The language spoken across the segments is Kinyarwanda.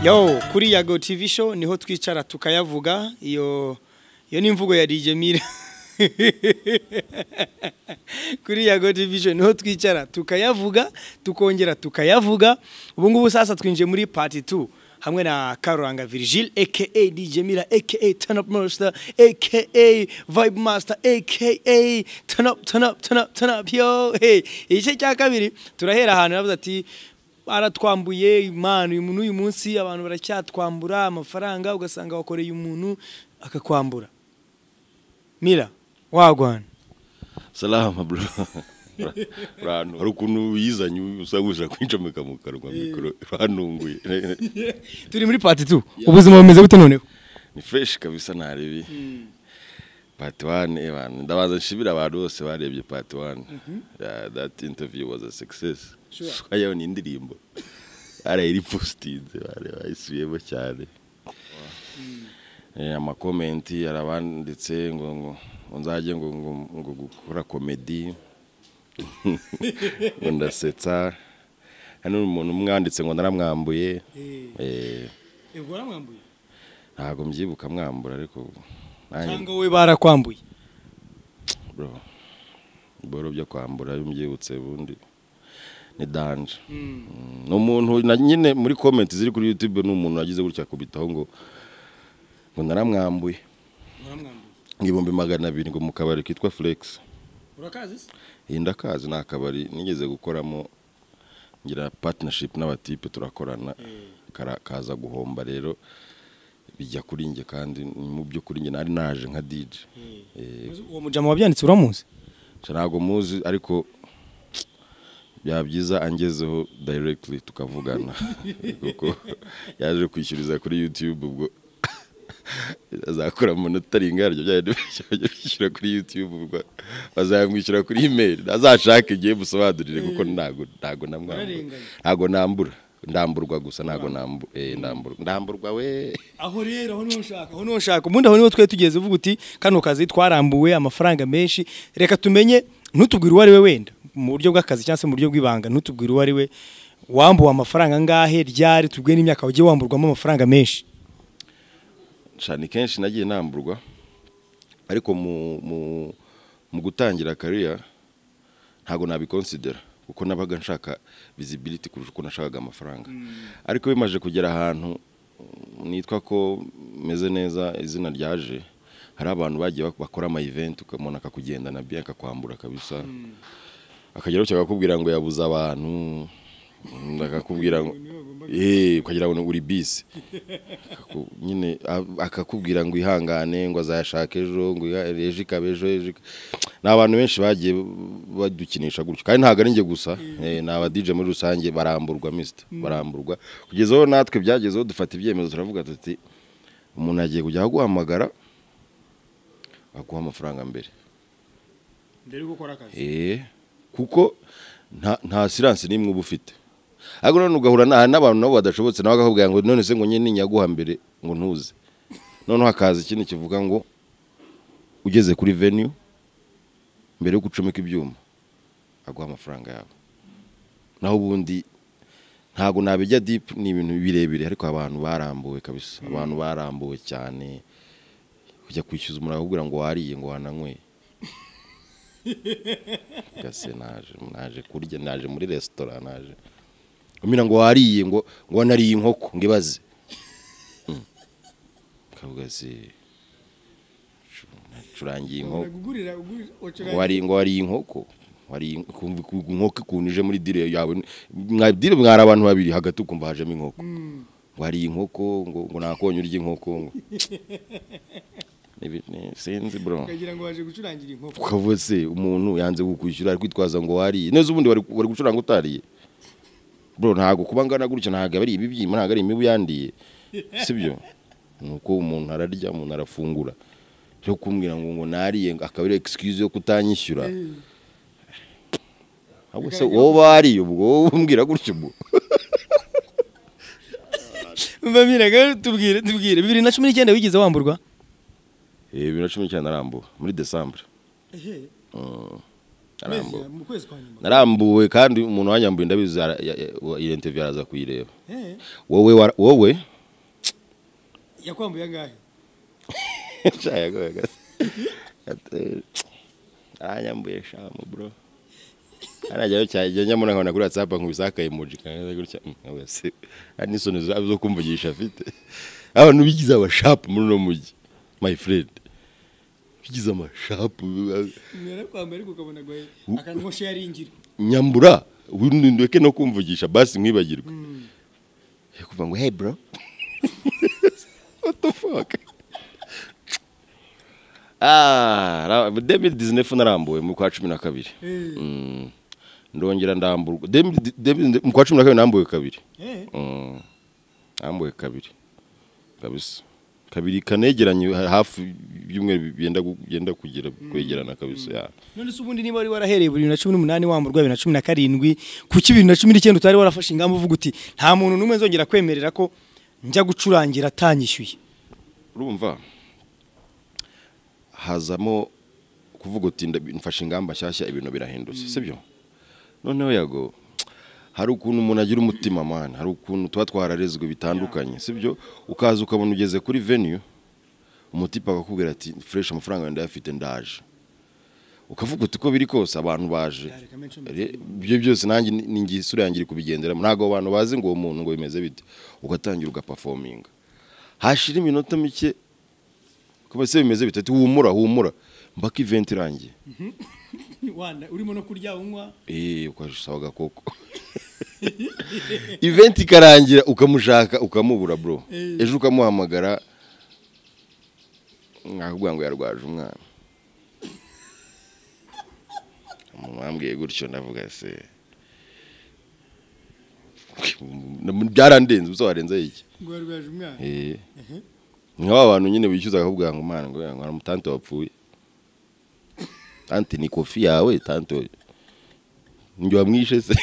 yo kuri yago TV show niho twicara tukayavuga iyo iyo ni imvugo ya DJ Mire kuri yago TV show niho twicara tukayavuga tukongera tukayavuga ubu ngubu sasa twinjiye muri part 2 hamwe na Karuranga Virgil aka DJ Mira aka Turn Up Monster aka Vibe Master aka Turn Up Turn Up Turn Up Turn Up yo hey igice cya kabiri turahera ahantu yavuze ati baratwambuye imana uyu muntu uyu munsi abantu baracyatwambura amafaranga ugasanga wakoreye umuntu akakwambura mira wagwana salama bro rano hari ukuntu wizanye usa gushaka kwincomeka mu kanwa mikoro ranunguye turi muri pati tu ubuzima bumeze bute noneho ni fresh kabisa ntarebi pati wane abantu ndabaza nshimira abantu bose barebye pati wane that interview was a success Sure. swayo ni indirimbo arayiri positinze bari bayisubiyemo cyane Eh, amakomenti yarabanditse ngo ngo ngo nzajye ngo ngo ngo gukora komedi ngo ndasetsa hano umuntu umwanditse ngo naramwambuye eh ego waramwambuye ntabwo mbyibuka mwambura ariko nanjye cyangwa wowe barakwambuye bro boro byo kwambura iyo umbyibutse bundi ni danje ni umuntu na nyine muri komenti ziri kuri yutube ni umuntu wagize gutya akubitaho ngo ngo naramwambuye waramwambuye ibihumbi magana abiri ngo mu kabari kitwa fulegisi urakazi se iyi ndakazi ni akabari nigeze gukoramo ngira patinashipu n'abatipe turakorana kara- kaza guhomba rero bijya kuri njye kandi ni mu byo kuri njye nari naje nka dije uwo mujama wabyanditse uramuzi Nca ntabwo muzi ariko byaba byiza angezeho directly tukavugana kuko yaje kwishyuriza kuri youtube ubwo azakora amanota aringa yaryo byari bishyura kuri youtube ubwo bazamwishyura kuri email azashake igihe musobanurire kuko ntago ntago namwambura Murarenganya. ntago nambura ndamburwa gusa ntago nambu eh ndamburwa ndamburwa we aho rero aho niho ushaka aho niho ushaka ubundi aho niho twe tugeze uvuga uti kano kazi twarambuwe amafaranga menshi reka tumenye ntutubwire uwo ari we wenda mu buryo bw'akazi cyangwa se mu buryo bw'ibanga ntutubwire uwo ari we wambuwe amafaranga angahe ryari tubwiye n'imyaka wagiye wamburwamo amafaranga menshi cyane kenshi nagiye namburwa ariko mu mu mu gutangira kariya ntabwo nabikonsidera kuko nabaga nshaka visibility kurusha uko nashakaga amafaranga ariko bimaze kugera ahantu mm, nitwa ko meze neza izina ryaje hari abantu bagiye bak- bakora ama event ukamubona akakugendana bien akakwambura kabisa akagera gutya akakubwira ngo yabuze abantu mm, akakubwira ngo eh ukagira ngo uri bisi Akaku- nyine a- akakubwira ngo ihangane ngo azayashake ejo ngo iha- ejo ikaba ejo ejo ikaba- ni abantu benshi bagiye badukinisha gutyo kandi ntabwo ari njye gusa eh, ni aba DJ muri rusange baramburwa misita baramburwa kugeza aho natwe byagezeho dufata ibyemezo turavuga tuti umuntu agiye kujya aguhamagara aguha amafaranga mbere mbere yo gukora akazi Eh, kuko nta nta siranse n'imwe uba ufite ariko none ugahura na- hari n'abantu nabo badashobotse nawe akakubwira ngo none se ngo nyine nyaguha mbere ngo ntuze noneho hakaza ikindi kivuga ngo ugeze kuri venue mbere yo gucomeka ibyuma aguha amafaranga yawe naho ubundi ntabwo nabijya deep ni ibintu birebire ariko abantu barambuwe kabisa abantu barambuwe cyane kujya kwishyuza umuriro akakubwira ngo wariye ngo wananyweye gase naje naje kurya naje muri resitora naje umira ngo wariye ngo ngo wanariye inkoko ngo ibaze Mm. kavuga se curangiye inkoko ngo wari ngo wari inkoko wari in- kumva ku- ku- inkoko ikuntu ije muri dire yawe mwa dire mwari abantu babiri hagati ukumva hajemo inkoko ngo wari inkoko ngo ngo nakonye urya inkoko ngo Ibi- ni- sinzi bro ngo waje gucurangira inkoko ukavuga se umuntu yanze kukwishyura ari kwitwaza ngo wariye neza ubundi wari wari gucuranga utariye bro ntabwo kuba ngana gutya ntabwo ari ibibyimba ntabwo ari imibu yandiye sibyo ni uko umuntu ararya umuntu arafungura cyo kumbwira ngo ngo nariye ngo akaba ari excuse yo kutanyishyura ahubwo se wowe wariye ubwo wowe umbwira gutya ubwo mbamiraga tubwire tubwire bibiri na cumi n'icyenda wigeze wamburwa Eh, bibiri na cumi n'icyenda narambuwe muri desambure Mm, narambuwe narambuwe kandi umuntu wanyambuye ndabizi ara- ya- ya- wa- iyo interview araza kuyireba wowe wara- wowe yakwambuye angahe nshaka gase aranyambuye shamu bro arajyayo cyane igihe njya mbona nkabona kuri whatsapp nkubisa akayemoji kaneza gutya wese ari n'isoni zabo zo kumvugisha afite abantu bigize abashapu muri uno mujyi my friend bigize amashapu yarakwambaye ariko ukabona agwaye akantu nko sharingira nyambura windundweke no kumvugisha basi mwibagirwe kuvuga ngo hey bro what the fuck Ah, ra- 2019 narambuwe mu kwa 12 Mm. ndongera ndamburwa 2000 2000 mu kwa 12 nambuwe kabiri Eh, Mm. nambuwe kabiri kabisa kabiri kanegeranye ha- hafi ibyumweru byenda gu- byenda kugira kwegerana kabisa ya none se ubundi niba wari warahereye buri bibiri na cumi n'umunani wamburwa bibiri na cumi na karindwi kuki bibiri na cumi n'icyenda utari warafashe ingamba uvuga uti nta muntu n'umwe nzongera kwemerera ko njya gucurangira atanyishyuye urumva hazamo kuvuga uti nda- mfashe ingamba nshyashya ibintu birahindutse sibyo noneho yago hari ukuntu umuntu agira umutima mani hari ukuntu tuba twararezwe bitandukanye sibyo ukaza ukabona ugeze kuri venue umutipe akakubwira ati fureshi amafaranga yawe ndayafite ndaje ukavuga uti uko biri kose abantu baje Yareka menshi Re- ibyo byose nanjye ni- ni ngi- isura yanjye iri kubigenderamo ntabwo abo bantu bazi ngo uwo muntu ngo bimeze bite ugatangira ugapafominga hashira iminota mike kuba se bimeze bitatu humura humura mbaka event irangiye wanda urimo no kurya unywa eh ukasaba agakoko event ikarangira ukamushaka ukamubura bro Eh. ejo ukamuhamagara nakubwira ngo yarwaje umwana mwambwiye gutyo ndavuga se byarandenze ubusa warenzeho iki ngo warwaje umwana Eh. ni wa bantu nyine bishyuza bakakubwira ngo mwana ngo ngo umutante wapfuye tante ni kofi yawe tante njye wamwishe se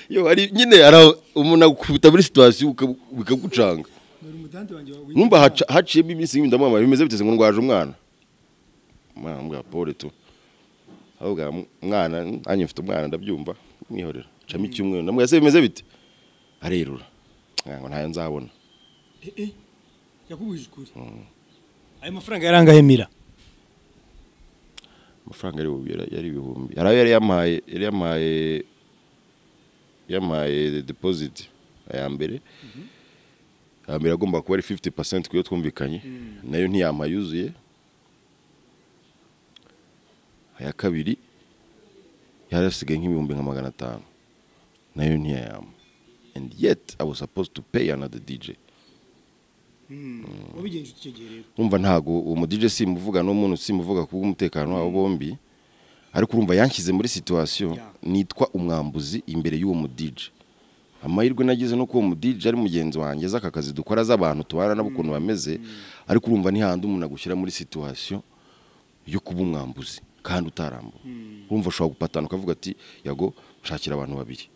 yo hari nyine hari aho umuntu agukubita muri situwasiyo uka- bikagucanga wari umutanti wanjye wawe numva haca- haciyemo iminsi nk'ibindi ndamwamaye bimeze biteze ngo ndwaje umwana mwana mbwa pole tu ahubwo mwana nanjye mfite umwana ndabyumva mwihorera camo icyumweru ndamubwira se bimeze bite arerura Ngira ngo ntayo nzabona Eh, eh, yakubujije ukuri ayo mafaranga yarangahe mira amafaranga yari ibihumbi yari ibihumbi hari ayo yari yamaye yari yamaye yamaye deposit aya mbere aya mbere agomba kuba ari 50 percent kuyo twumvikanye nayo ntiyamaye yuzuye aya kabiri yari asigaye nk'ibihumbi nka magana atanu nayo ntiyayama and yet I was supposed to pay another DJ wabigenje icyo gihe rero urumva ntago uwo mu DJ simuvuga n'umuntu simuvuga ku bw'umutekano wabo bombi ariko urumva yanshyize muri situation Yeah. nitwa umwambuzi imbere y'uwo mu DJ amahirwe nagize no kuwo mu DJ ari mugenzi wanjye z'aka kazi dukora z'abantu tubana nabo ukuntu bameze ariko urumva ntihandi umuntu agushyira muri situation yo kuba umwambuzi kandi utarambura urumva ushobora gupatana ukavuga ati yago nshakira abantu babiri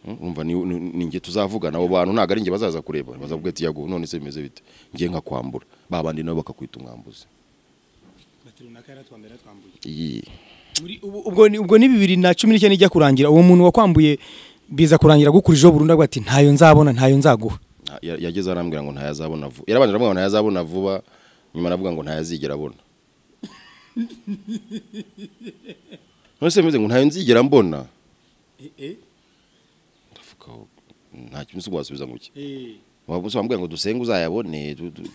Mm, urumva ni, ni, ni nge tuzavugana abo bantu ntabwo ari nge bazaza kureba bazavuga ati yago none se bimeze bite nge nkakwambura ba bandi nabo bakakwita umwambuzi bati runaka yaratwambaye yaratwambuye iyi muri ubu- ubwo ni- ubwo ni bibiri na cumi n'icyenda ijya kurangira uwo muntu wakwambuye biza kurangira agukurijeho burundu avuga ati ntayo nzabona ntayo nzaguha nta- ya- yageze arambwira ngo ntayazabona vuba yarabanje aramubwira ngo ntayazabona vuba nyuma aravuga ngo ntayazigera abona none se bimeze ngo ntayo nzigera mbona ndavuga aho, nta kintu se wasubiza ngo iki wabuze wambwira ngo dusenge uzayabone du- du-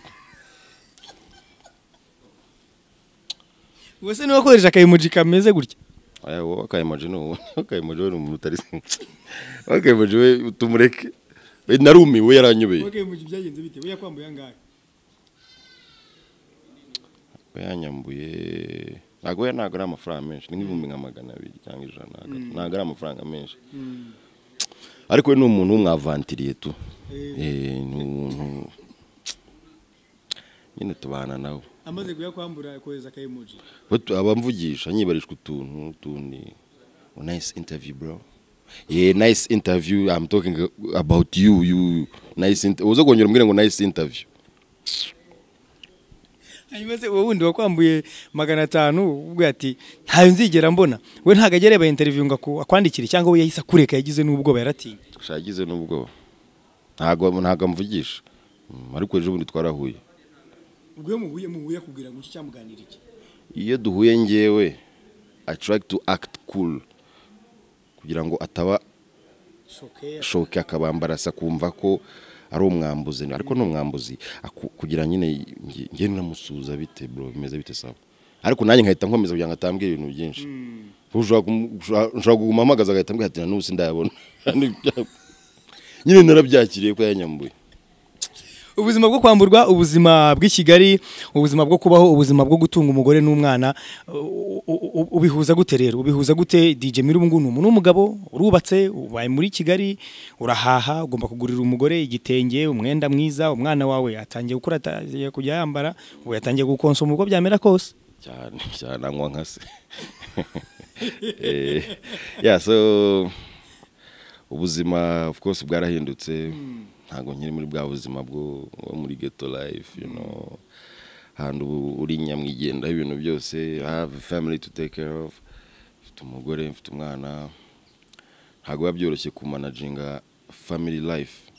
ubu se niba wakoresheje akayemoji kameze gutya aya wowe akayemoji ni wowe akayemoji we ni umuntu utari akayemoji we utumureke We narumiwe yaranyobeye akayemoji byagenze bite we yakwambuye angahe we yanyambuye ntabwo we ntabwo ari amafaranga menshi ni nk'ibihumbi nka magana abiri cyangwa ijana ntabwo ari- ntabwo ari amafaranga menshi ariko we ni umuntu w'umwavantiriye tu Eh, ni umuntu nyine tubana nawe amaze kuyakwambura kohereza akayemoji We tu- abamvugisha nyibarishwa utuntu utundi oh, nice interview bro yeah nice interview i'm talking about you you nice inter- uza kongera umbwire ngo nice interview hanyuma se uwo wundi wakwambuye magana atanu ubwo ati ntayo nzigera mbona we ntabwo ajya areba interiviyu ngo aku- akwandikire cyangwa we yahise akureka yagize n'ubwoba yaratinya shagize nubwoba ntago ntago amvugisha Mm, ariko ejo bundi twarahuye ubwo muhuye muhuye kugira ngo iki cyamuganira iki iyo duhuye ngewe i try to act cool kugira ngo ataba shokera shoke akabambarasa kumva ko ari umwambuzi ariko ni umwambuzi aku- kugira nyine nge- nge namusuhuza bite bro bimeze bite sawa ariko nanjye nkahita nkomeza kugira ngo atambwira ibintu byinshi ushobora kumu- ushobora- ushobora kuguma amagaza agahita ambwira ati na n'ubu sindayabona nyine narabyakiriye ko yanyambuye ubuzima bwo kwamburwa ubuzima bw'i Kigali ubuzima bwo kubaho ubuzima bwo gutunga umugore n'umwana u- u- u- ubihuza gute rero ubihuza gute DJ Mira ubu ngubu ni umuntu w'umugabo urubatse ubaye muri Kigali urahaha ugomba kugurira umugore igitenge umwenda mwiza umwana wawe atangiye gukura atangiye kujya yambara ubu yatangiye gukonsoma uko byamera kose cyane cyane anywa nka se Eh, yeah, so ubuzima of course bwarahindutse ntabwo nkiri muri bwa buzima bwo bwo muri ghetto life you know ahantu ubu uri nyamwigendaho ibintu byose i have a family to take care of mfite umugore mfite umwana ntabwo biba byoroshye kumanaginga family life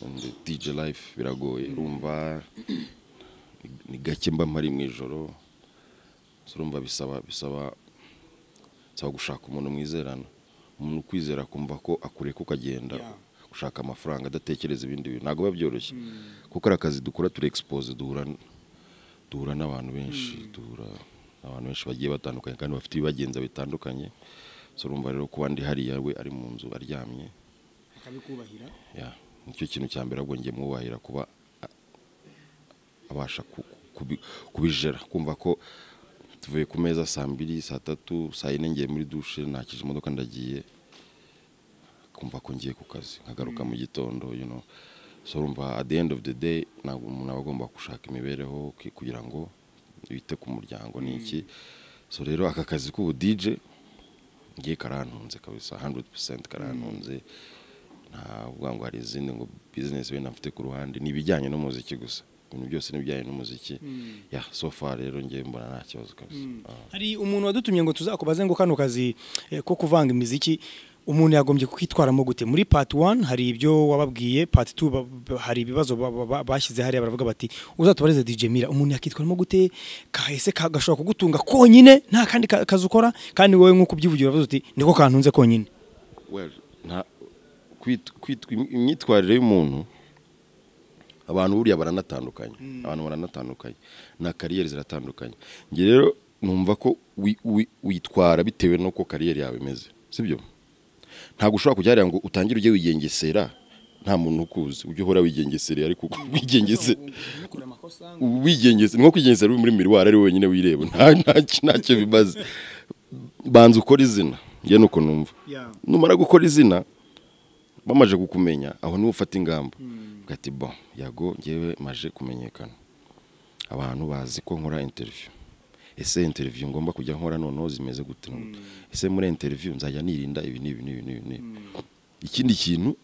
and dj life biragoye urumva ni- ni gake mba mpari mu ijoro turumva bisaba bisaba bisaba gushaka umuntu mwizerana umuntu ukwizera akumva ko akureka ukagenda Yeah. gushaka amafaranga adatekereza ibindi bintu ntabwo biba byoroshye kuko ari akazi dukora turi expose duhura duhura n'abantu benshi duhura n'abantu benshi bagiye batandukanye kandi bafite ibibagenza bitandukanye so urumva rero kuba ndi hariya we ari mu nzu aryamye akabikubahira ya nicyo kintu cya mbere ahubwo ngiye mwubahira kuba a- abasha ku- kubi- kubijera kumva ko tuvuye ku meza saa mbiri saa tatu saa yine ngiye muri dushe nakije imodoka ndagiye kumva ko ngiye ku kazi nkagaruka mu gitondo you know so urumva at the end of the day ntabwo umuntu aba agomba gushaka imibereho ki- kugira ngo yite ku muryango ni iki so rero aka kazi k'ubu DJ ngiye karantunze kabisa 100% karantunze ntabwo ngo hari izindi ngo business wenda mfite ku ruhande ni ibijyanye n'umuziki gusa ibintu byose ni ibijyanye n'umuziki ya so far rero ngiye mbona nta kibazo kabisa Ah. hari umuntu wadutumye ngo tuzakubaze ngo kano kazi eh, ko kuvanga imiziki umuntu yagombye kukitwaramo gute muri part 1 hari ibyo wababwiye part 2 ba- ba- hari ibibazo ba- ba- ba- bashyize hariya baravuga bati uzatubareze DJ Mira umuntu yakitwaramo gute kahese ka- gashobora kugutunga konyine nta kandi ka- kazi ukora kandi wowe nk'uko ubyivugira uravuze uti niko kantunze konyine well nta kwit- kwit- imyitwarire y'umuntu abantu buriya baranatandukanye abantu baranatandukanye na kariyeri ziratandukanye njye rero numva ko wi- wi- witwara bitewe n'uko kariyeri yawe imeze sibyo ntabwo ushobora kujya hariya ngo utangire ujye wigengesera nta muntu ukuzi ujye uhora wigengesereye ariko wigengesera wigengese nko kwigengesera uri muri miruwari ari wowe nyine wireba nta nta- ntacyo bimaze banza ukora izina njye nuko numva Yeah. numara gukora izina bamaze kukumenya aho niho ufata ingamba uvuga ati bo yago ngewe maje kumenyekana abantu bazi ko nkora interview ese interview ngomba kujya nkora noneho zimeze gute na gute? ese muri interview nzajya nirinda ibi n'ibi n'ibi n'ibi n'ibi ikindi kintu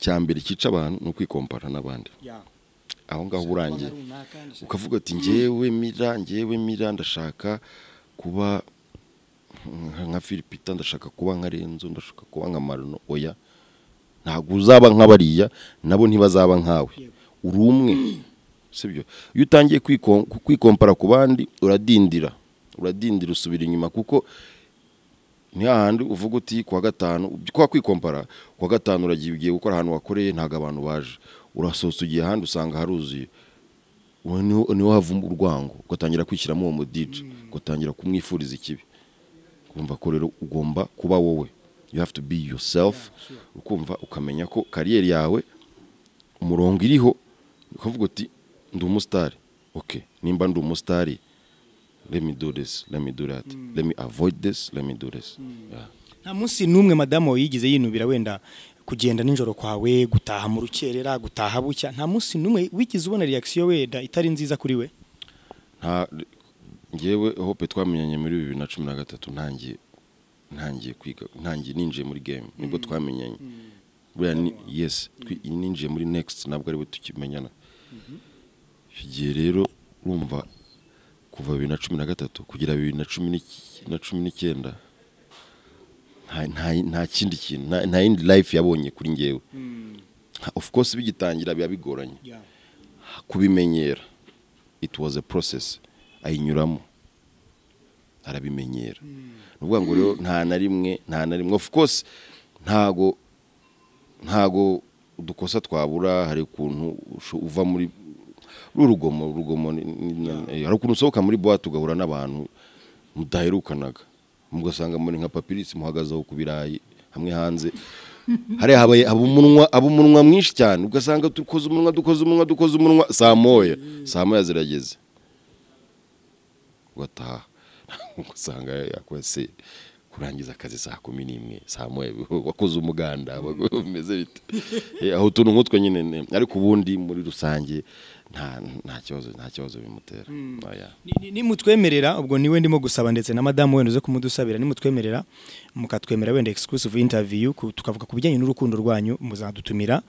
cya mbere cyica abantu ni ukwikompara n'abandi aho ngaho uba urangiye ukavuga ati ngewe mira ngewe mira ndashaka kuba nka- nka filipita ndashaka kuba nka renzo ndashaka kuba nka maruno oya ntabwo uzaba nk'abariya nabo ntibazaba nkawe uri umwe sibyo iyo utangiye kwiko- kwikompara ku bandi uradindira uradindira usubira inyuma kuko ni hahandi uvuga uti kuwa gatanu kwa kwikompara kuwa gatanu uragiye ugiye gukora ahantu wakoreye ntabwo abantu baje urasohotse ugiye ahandi usanga haruzuye uwo niho niho havamo urwango ugatangira kwishyiramo uwo mudije ugatangira kumwifuriza ikibi kumva ko rero ugomba kuba wowe you have to be yourself ukumva ukamenya ko kariyeri yawe umurongo iriho ukavuga uti ndi umusitari ok nimba ndi umusitari let me do this let me do that let me avoid this let me do this Yeah. nta munsi n'umwe madamu yigeze yinubira wenda kugenda nijoro kwawe gutaha mu rukerera gutaha bucya nta munsi n'umwe wigeze ubona reaction wenda itari nziza kuri we nta ngewe hope twamenyanye muri bibiri na cumi na gatatu ntangiye ntangiye kwiga ntangiye ninjiye muri game nibwo twamenyanye buriya ni yes twi- ninjiye muri next ntabwo ari we tukimenyana icyo gihe rero urumva kuva bibiri na cumi na gatatu kugera bibiri na cumi n'iki- na cumi n'icyenda nta- nta nta kindi kintu nta nta yindi life yabonye kuri ngewe of course bigitangira biba bigoranye Yeah. kubimenyera it was a process ayinyuramo arabimenyera ni ukuvuga ngo rero nta na rimwe nta na rimwe of course ntago ntago udukosa twabura hari ukuntu usho- uva muri uru rugomo urugomo ni- ni- ni- hari ukuntu usohoka muri boite ugahura n'abantu mudaherukanaga mugasanga muri nka papirisi muhagaze aho ku birayi hamwe hanze hariya habaye abumunwa abumunwa mwinshi cyane ugasanga dukoze umunwa dukoze umunwa dukoze umunwa saa moya saa moya zirageze ugataha ugasanga yakoze kurangiza akazi saa kumi n'imwe saa moya wakoze umuganda bimeze bite Eh, aho utuntu nk'utwo nyine ne- ariko ubundi muri rusange nta nta kibazo nta kibazo bimutera Oya. Ni- ni- nimutwemerera ubwo niwe ndimo gusaba ndetse na madamu wenda uze kumudusabira nimutwemerera mukatwemera wenda exclusive interview ku- tukavuga ku bijyanye n'urukundo rwanyu muzadutumira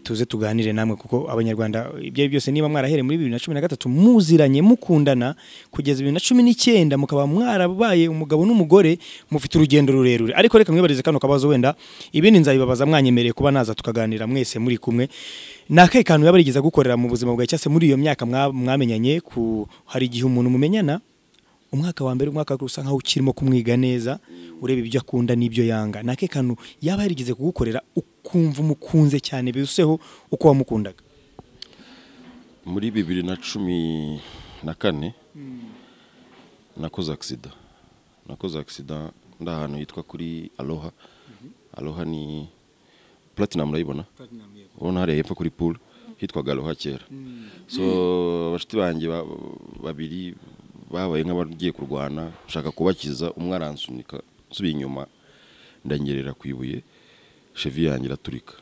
tuze tuganire namwe kuko abanyarwanda ibyo ari byose niba mwarahereye muri bibiri na cumi na gatatu muziranye mukundana kugeza bibiri na cumi n'icyenda mukaba mwarabaye umugabo n'umugore mufite urugendo rurerure ariko reka mwibarize kano kabazo wenda ibindi nzabibabaza mwanyemereye kuba naza tukaganira mwese muri kumwe ni akahe kantu yaba yarigeze gukorera mu buzima bwawe cyangwa se muri iyo myaka mwa- mwamenyanye ku hari igihe umuntu mumenyana umwaka wa mbere umwaka wa kabiri usa nkaho ukirimo kumwiga neza ureba ibyo akunda n'ibyo yanga ni akahe kantu yaba yarigeze kugukorera ukumva umukunze cyane biruseho uko wamukundaga muri bibiri na cumi na kane nakoze agisida nakoze agisida ndi ahantu hitwa kuri aloha aloha ni platinum urayibona ubona hariya hepfo kuri pool hitwaga aloha kera so abashuti banjye ba- babiri babaye nk'abagiye kurwana nshaka kubakiza umwe aransunika nsubiye inyuma ndanyerera ku ibuye chevi yanjye iraturika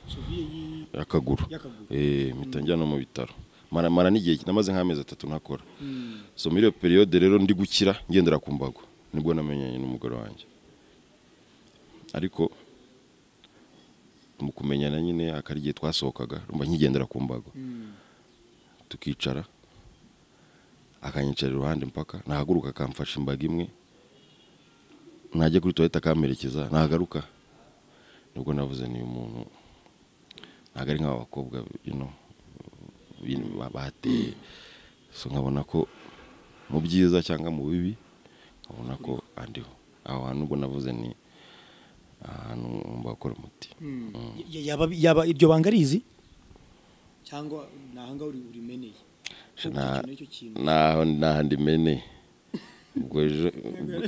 akaguru Y'akaguru. eh mpita njya no mu bitaro mara mara n'igihe namaze nk'amezi atatu ntakora so muri iyo periode rero ndi gukira ngendera ku mbago nibwo namenyanye n'umugore wanjye ariko mu kumenyana nyine akari igihe twasohokaga rumva nkigendera ku mbago tukicara akanyicara iruhande mpaka nahaguruka akamfasha imbaga imwe najya kuri toilette akamperekeza nagaruka nibwo navuze ni umuntu ntabwo ari nk'abakobwa bino bateye so nkabona ko mu byiza cyangwa mu bibi nkabona ko andiho aho hantu ubwo navuze ni ahantu ngomba gukora umuti Y- yaba yaba iryo banga arizi cyangwa ni aha ngaho uri- urimeneye Na- Ubwo icyo kintu- naho n'ahandi mene ubwo ejo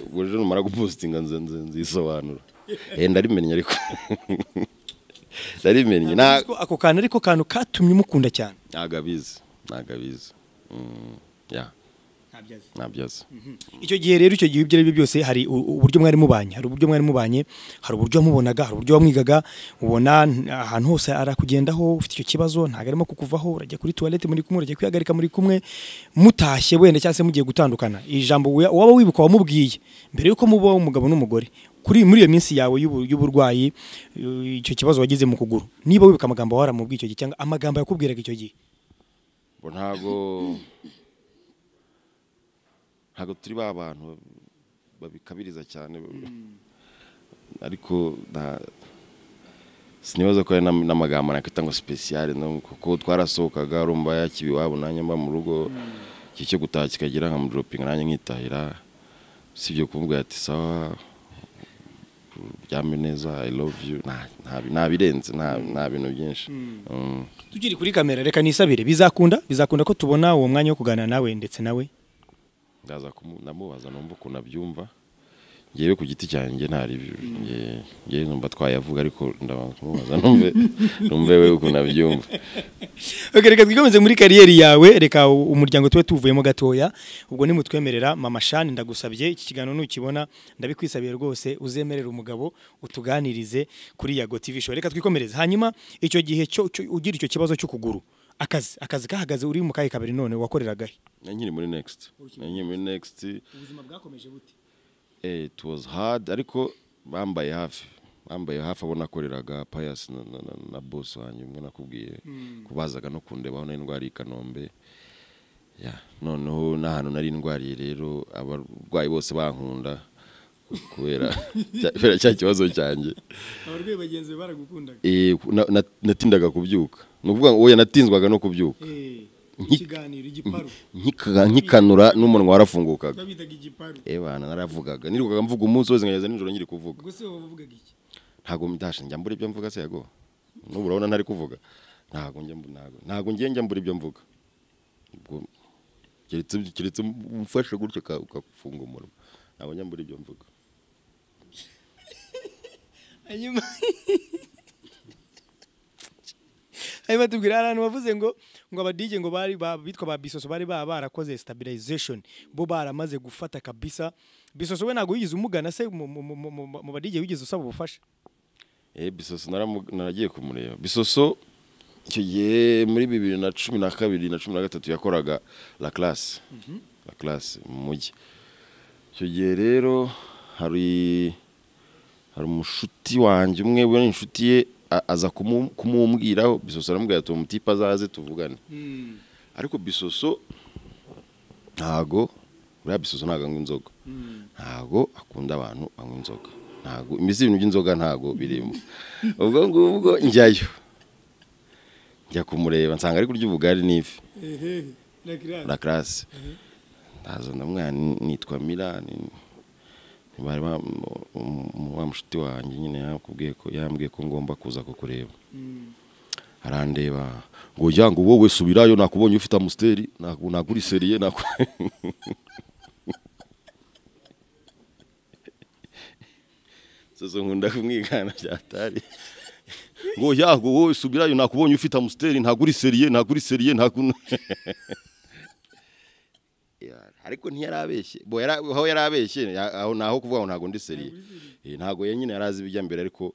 ubwo ejo numara gupostinga nze nze nzisobanura eh ndarimennye ariko ndarimennye nta Ntabwo uzi ko ako kantu ariko kantu katumye umukunda cyane ntabwo abizi ntabwo abizi Mm, ya ntabyo azi icyo gihe rero icyo gihe ibyo ari byo byose hari u- u- uburyo mwari mubanye hari uburyo mwari mubanye hari uburyo wamubonaga hari uburyo wamwigaga ubona n- ahantu hose arakugendaho ufite icyo kibazo ntabwo arimo kukuvaho urajya kuri tuwarete muri kumwe urajya kwihagarika muri kumwe mutashye wenda cyangwa se mugiye gutandukana ijambo wea- waba wibuka wamubwiye mbere yuko muba umugabo n'umugore kuri muri iyo minsi yawe y'ubu- y'uburwayi y- icyo kibazo wagize mu kuguru niba wibuka amagambo waramubwiye icyo gihe cyangwa amagambo yakubwiraga icyo gihe bo ntabwo ntabwo turi ba bantu babikabiriza cyane ariko nta sinibaza ko ari n'am- n'amagambo nakwita ngo sipesiyare kuko twarasohokaga rumva yakibi iwabo nanjye mba mu rugo iki cyo gutaha kikagira nkamudoropinga nanjye nkitahira usibye kuvuga ati sawa uryame neza i love you nta- nta- nta birenze nta nta bintu byinshi Mm. tukiri kuri kamera reka nisabire bizakunda bizakunda ko tubona uwo mwanya wo kuganira nawe ndetse nawe ndaza kumu- ndamubaza numva ukuntu abyumva ngewe ku giti cyanjye ntari ngewe numva twayavuga ariko ndabanza kumubaza numve numve we ukuntu abyumva Okay, reka twikomeze muri kariyeri yawe reka u- umuryango tube tuvuyemo gatoya ubwo nimutwemerera mama shani ndagusabye iki kiganiro nukibona ndabikwisabiye rwose uzemerere umugabo utuganirize kuri yago tv show reka twikomereze hanyuma icyo gihe cyo cyo- ugira icyo kibazo cy'ukuguru akazi akazi kahagaze uri mu kahe kabiri none wakoreragahe na nyiri muri next na nyiri muri next ubuzima bwakomeje bute eh, it was hard ariko bambaye hafi bambaye hafi abo nakoreraga payasi na, na, na, na boss wanjye umwe nakubwiye kubazaga no kundebaho n'indwara y'i kanombe Ya, noneho n'ahantu nari ndwariye rero abarwayi bose bankunda kubera kubera cya kibazo cyanjye abarwayi bagenzi be baragukundaga Eh, na- na- natindaga kubyuka ni ukuvuga ngo oya natinzwaga no kubyuka Eh, Nki- ikiganiro igiparu Nkika- nkikanura n'umunwa warafungukaga babitaga igiparu ebana naravugaga nirukaga mvuga umunsi wose nkageza nijoro nkiri kuvuga ubwo se wowe wavugaga iki ntabwo ndasha njya mbura ibyo mvuga se yago n'ubu urabona ntari kuvuga ntabwo njya mbu- ntabwo ntabwo ngiye njya mbura ibyo mvuga ubwo keretse keretse umfashe gutyo uka- ukafunga umunwa ntabwo njya mbura ibyo mvuga hanyuma hanyuma tubwira hari ahantu bavuze ngo ngo abadije ngo bari ba- bitwa ba bisoso bari baba barakoze stabilization bo baramaze gufata kabisa bisoso we ntabwo wigeze umugana se mu- mu- mu- mu mu badije wigeze usaba ubufasha Eh, bisoso naramu- naragiye kumureba bisoso icyo gihe muri bibiri na cumi na kabiri na cumi na gatatu yakoraga la classe la classe mu mujyi icyo gihe rero hari hari umushuti wanjye umwe we ni inshuti ye a- aza kumu- kumumbwiraho bisoso aramubwira ati umutipe azaze tuvugane ariko bisoso ntago buriya bisoso ntago anywa inzoga ntago akunda abantu banywa inzoga ntago imizi ibintu by'inzoga ntago birimo ubwo ngubwo njyayo njya kumureba nsanga ari kurya ubugari n'ifi na classe ndaza ndamwana nitwa Mira ni- ni bari ba- mu- mu- wa mushuti wanjye nyine yakubwiye ko yambwiye ko ngomba kuza kukureba arandeba ngo ujya ngo wowe subirayo nakubonye ufite amusteri naku- nagura iseriye naku soso nkunda kumwigana byatari ngo yago wowe subirayo nakubonye ufite amusteri ntagura iseriye ntagura iseriye ntagu Ya, ariko ntiyarabeshye bo yara- aho yarabeshye ya- aho naho kuvuga ngo ntago ndi seriye Eh, ntago yenyine yarazi ibijya mbere ariko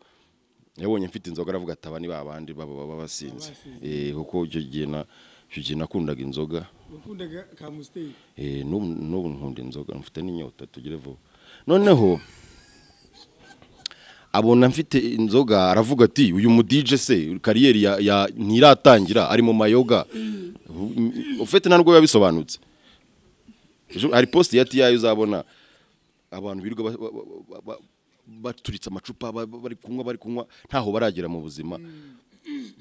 yabonye mfite inzoga aravuga ataba ni babandi baba baba basinze eh kuko icyo gihe na icyo gihe nakundaga inzoga wakundaga ka musiteri eh n'ubu n'ubu nkunda inzoga mfite n'inyota tugire vuba noneho abona mfite inzoga aravuga ati uyu mu DJ se kariyeri ya, ya ntiratangira ari mu mayoga ufite nta nubwo biba bisobanutse Ejo hari post ya TI uzabona abantu birirwa ba- ba- ba- ba- baturitse amacupa ba- ba- bari kunywa bari kunywa ntaho baragera mu buzima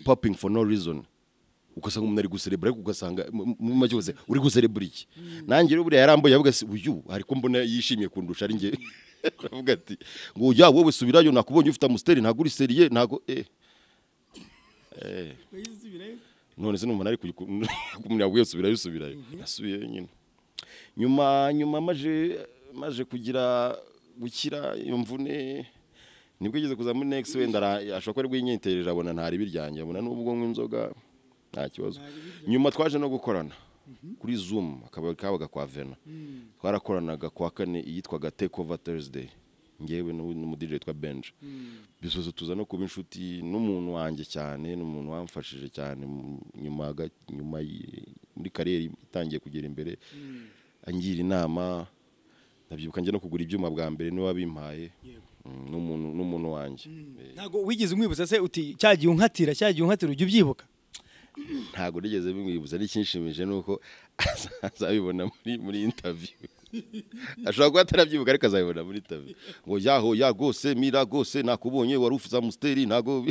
popping for no reason ugasanga umuntu ari guserebura ariko ugasanga mu- mu make hose uri guserebura iki nanjye rero buriya yarambuye avuga ati uyu ariko mbona yishimiye kundusha ari njye aravuga ati ngo ujya wowe subirayo nakubonye ufite amusteri ntago uri seriye ntago eh wayisubirayo none se numva nari kumunyago yasubirayo usubirayo nasubiyeyo nyine nyuma nyuma maje maje kugira gukira iyo mvune nibwo igeze kuza muri next wenda ara- ashobora kuba ari bw'inyitereje abona ntari biryanjye abona n'ubwo nk'inzoga nta kibazo nyuma twaje no gukorana kuri zoom akaba kabaga kwa vena twarakoranaga kwa kane iyitwaga take over thursday ngewe n'u- n'umudije witwa benji bisozo tuza no kuba inshuti n'umuntu wanjye cyane n'umuntu wamfashije cyane mu- nyuma ga- nyuma y- muri kariyeri itangiye kugera imbere angira inama ndabyibuka njya no kugura ibyuma bwa mbere niwe wabimpaye Mm, n'umuntu n'umuntu wanjye Eh, ntabwo wigeze umwibutsa se uti cya gihe unkatira cya gihe unkatira ujya ubyibuka ntabwo rigeze bimwibutsa n'ikinshimije ni uko azabibona muri muri interview ashobora kuba atarabyibuka ariko azabibona muri interview ngo yaho ya rwose mira rwose nakubonye wari ufite amusteri ntago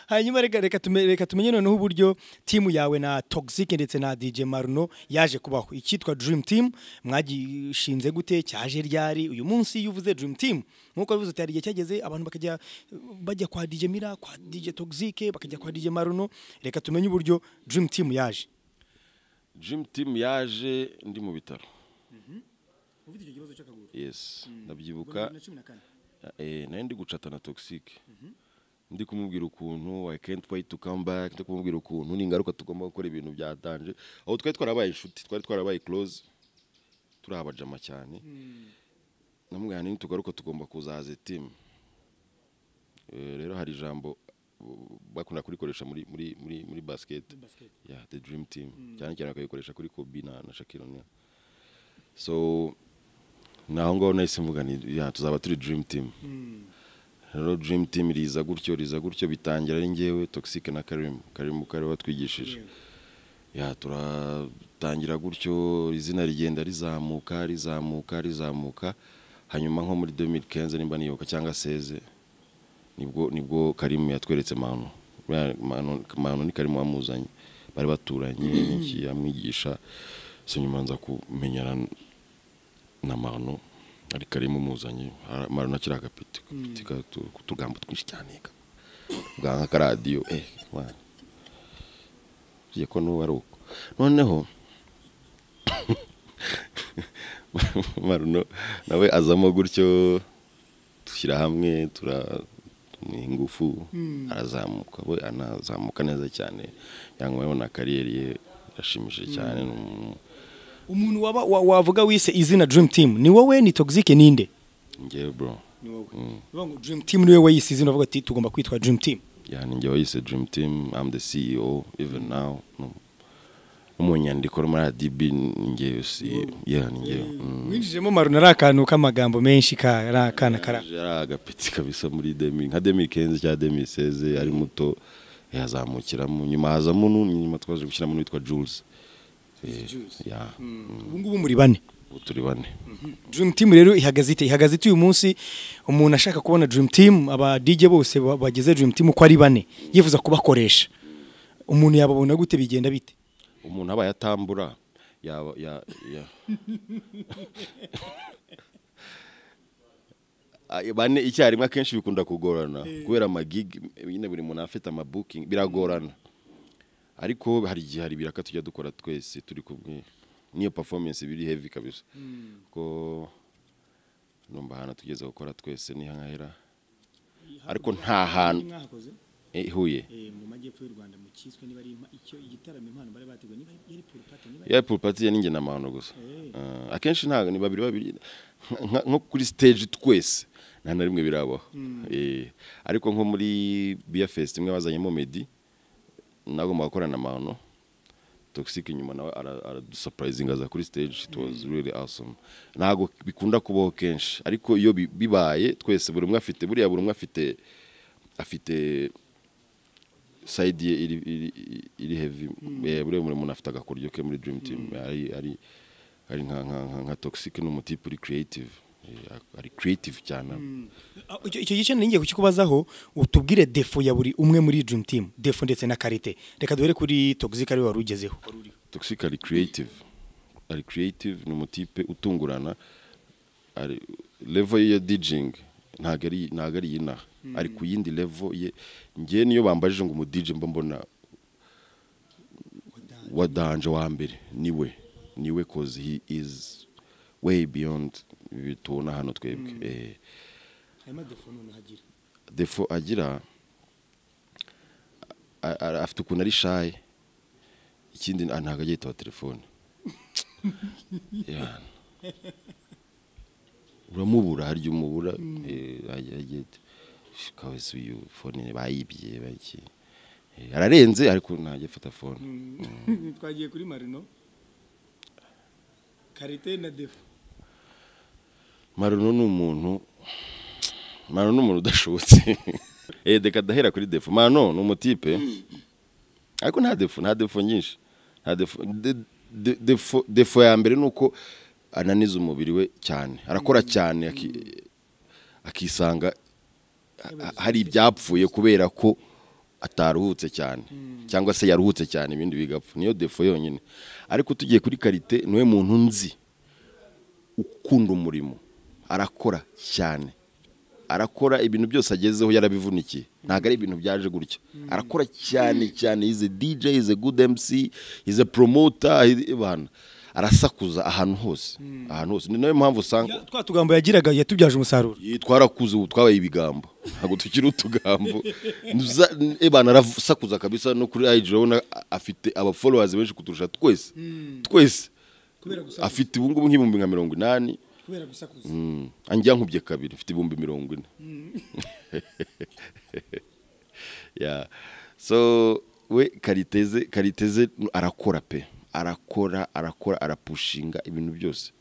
hanyuma reka reka tume- reka tumenye noneho uburyo timu yawe na toxic ndetse na dj maruno yaje kubaho icyitwa dream team mwagishinze gute cyaje ryari uyu munsi iyo uvuze dream team nkuko bivuze utari igihe cyageze abantu bakajya bajya kwa dj mira kwa dj toxic bakajya kwa dj maruno reka tumenye uburyo dream team yaje Dream Team yaje ndi mu bitaro ufite icyo kibazo cy'akaguru yes ndabyibuka eh, nari ndi gucata na toxic ndi kumubwira ukuntu i can't wait to come back ndi kumubwira ukuntu ningaruka tugomba gukora ibintu byatanje aho twari twarabaye inshuti twari twarabaye close turi abajama cyane namubwira nini tugaruka tugomba kuzaza team Eh, rero hari ijambo uh, bakunda kurikoresha muri muri muri muri basket yeah the dream team cyane cyane bakabikoresha kuri Kobe na na Shaquille O'Neal so naho ngaho nahise mvuga ni yeah, tuzaba turi dream team rero dream team riza gutyo riza gutyo bitangira ari njyewe toxic na karim karim ukaba watwigishije ya turatangira gutyo izina rigenda rizamuka rizamuka rizamuka hanyuma nko muri 2015 nimba niyoboka cyangwa seze nibwo nibwo Karimu yatweretse manu Ya, manu, manu ni Karimu amuzanye bari baturanye iki amwigisha so nyuma nza kumenyana na manu ari Karimu muzanye manu nakira agapiti agapiti katu- kutugambo twinshi cyane bwanka karadiyo eh mwana tugiye ko n'ubu ari uko noneho maruno nawe azamo gutyo dushyira hamwe turamuha ingufu arazamuka we anazamuka neza cyane cyangwa urabona kariyeri ye irashimishije cyane ni umuntu- umuntu waba wa- wavuga wise izina dream team ni wowe ni toxic ninde njyewe bro ni wowe Uvuga ngo dream team niwe wayise izina uvuga ati tugomba kwitwa dream team yani njye wayise dream team i'm the ceo even now no mu nyandiko no muri adb njye si yeah ni njye mm. winjijemo maruna ari akantu k'amagambo menshi kari akana kara yari agapeti kabisa muri demi nka demi kenzi cyangwa demi seze ari muto yazamukiramo nyuma hazamo n'undi nyuma twaje gushyiramo n'uwitwa jules Eh, ya ubu ngubu muri bane ubu turi bane dream team rero ihagaze ite ihagaze ite uyu munsi umuntu ashaka kubona dream team aba DJ bose ba- bagize dream team uko ari bane yifuza kubakoresha umuntu yababona gute bigenda bite umuntu aba yatambura yaba ya ya Ay, bane icyarimwe akenshi bikunda kugorana kubera amagigi nyine buri muntu aba afite amabuking biragorana ariko hari igihe hari ibiraka tujya dukora twese turi kumwe niyo performance biri heavy kabisa ko numva ahantu tugeze gukora twese ni hangahera ariko nta hantu eh, huye mu majyepfo y'u Rwanda mu cyiswe niba ari icyo igitaramo impano bari bateguye niba yari pool party niba ya pool party ya ninjye na mahano gusa Ah, akenshi ntabwo ni babiri babiri nka- nko kuri stage twese nta na rimwe birabaho Eh, ariko nko muri beer fest imwe bazanyemo meddy nagomba gukora na mahano toxic nyuma nawe ara- aradusupurayizinga aza kuri stage it was really awesome ntabwo bikunda kubaho kenshi ariko iyo bi- bibaye twese buri umwe afite buriya buri umwe afite afite sayidi ye iri iri iri heavy eh buriya buri muntu afite agakuryo ke muri dream team ari ari ari nka nka nka, nka toxic n'umutipe uri creative Eh, ari creative cyane Ah, icyo icyo gice ningiye kukikubazaho utubwire defo ya buri umwe muri dream team defo ndetse na karite reka duhere kuri toxic ariwe wari ugezeho toxic ari creative ari creative ni umutipe utungurana ari level ye ya djing ntabwo ari ntabwo ari iy'inaha ari ku yindi level ye njye niyo bambajije ngo umudj mba mbona wa danje wa mbere niwe niwe cause he is way beyond ibi tubona hano twebwe eh harimo defo none hagira defo agira a- a- afite ukuntu ari shaye ikindi ah, ntabwo ajya yitaba telefone Yeah. uramubura harya umubura eh, ajya- ajya yita, "Sh, kawese uyu fone bayibye baki Eh, ararenze ariko ntajya afata fone twagiye kuri marino karite na defo maruno ni umuntu maruno ni umuntu udashobotse eh reka dahera kuri defo mano ni umutipe ariko nta defo nta defo nyinshi nta defo de- de- defo defo ya mbere ni uko ananiza umubiri we cyane arakora cyane aki- akisanga ha- hari ibyapfuye kubera ko ataruhutse cyane cyangwa se yaruhutse cyane ibindi bigapfa niyo defo yonyine ariko tugiye kuri karite niwe muntu nzi ukunda umurimo arakora cyane arakora ibintu byose agezeho yarabivunikiye ntabwo ari ibintu byaje gutya arakora cyane cyane ize dj ize good mc ize promoter he- bana arasakuza ahantu hose ahantu hose ni nayo mpamvu usanga twa tugambo yagiraga yatubyaje umusaruro Ye, twarakuze ubu twabaye ibigambo ntabwo tukiri utugambo Nza- ebana arasakuza kabisa no kuri IG urabona a- afite aba followers benshi kuturusha twese twese kubera gusakuza afite ubu ngubu nk'ibihumbi nka mirongo inani kubera gusakuza Mm. anjya nkubye kabiri mfite ibihumbi mirongo ine yeah. so we kariteze kariteze arakora pe arakora arakora arapushinga ibintu byose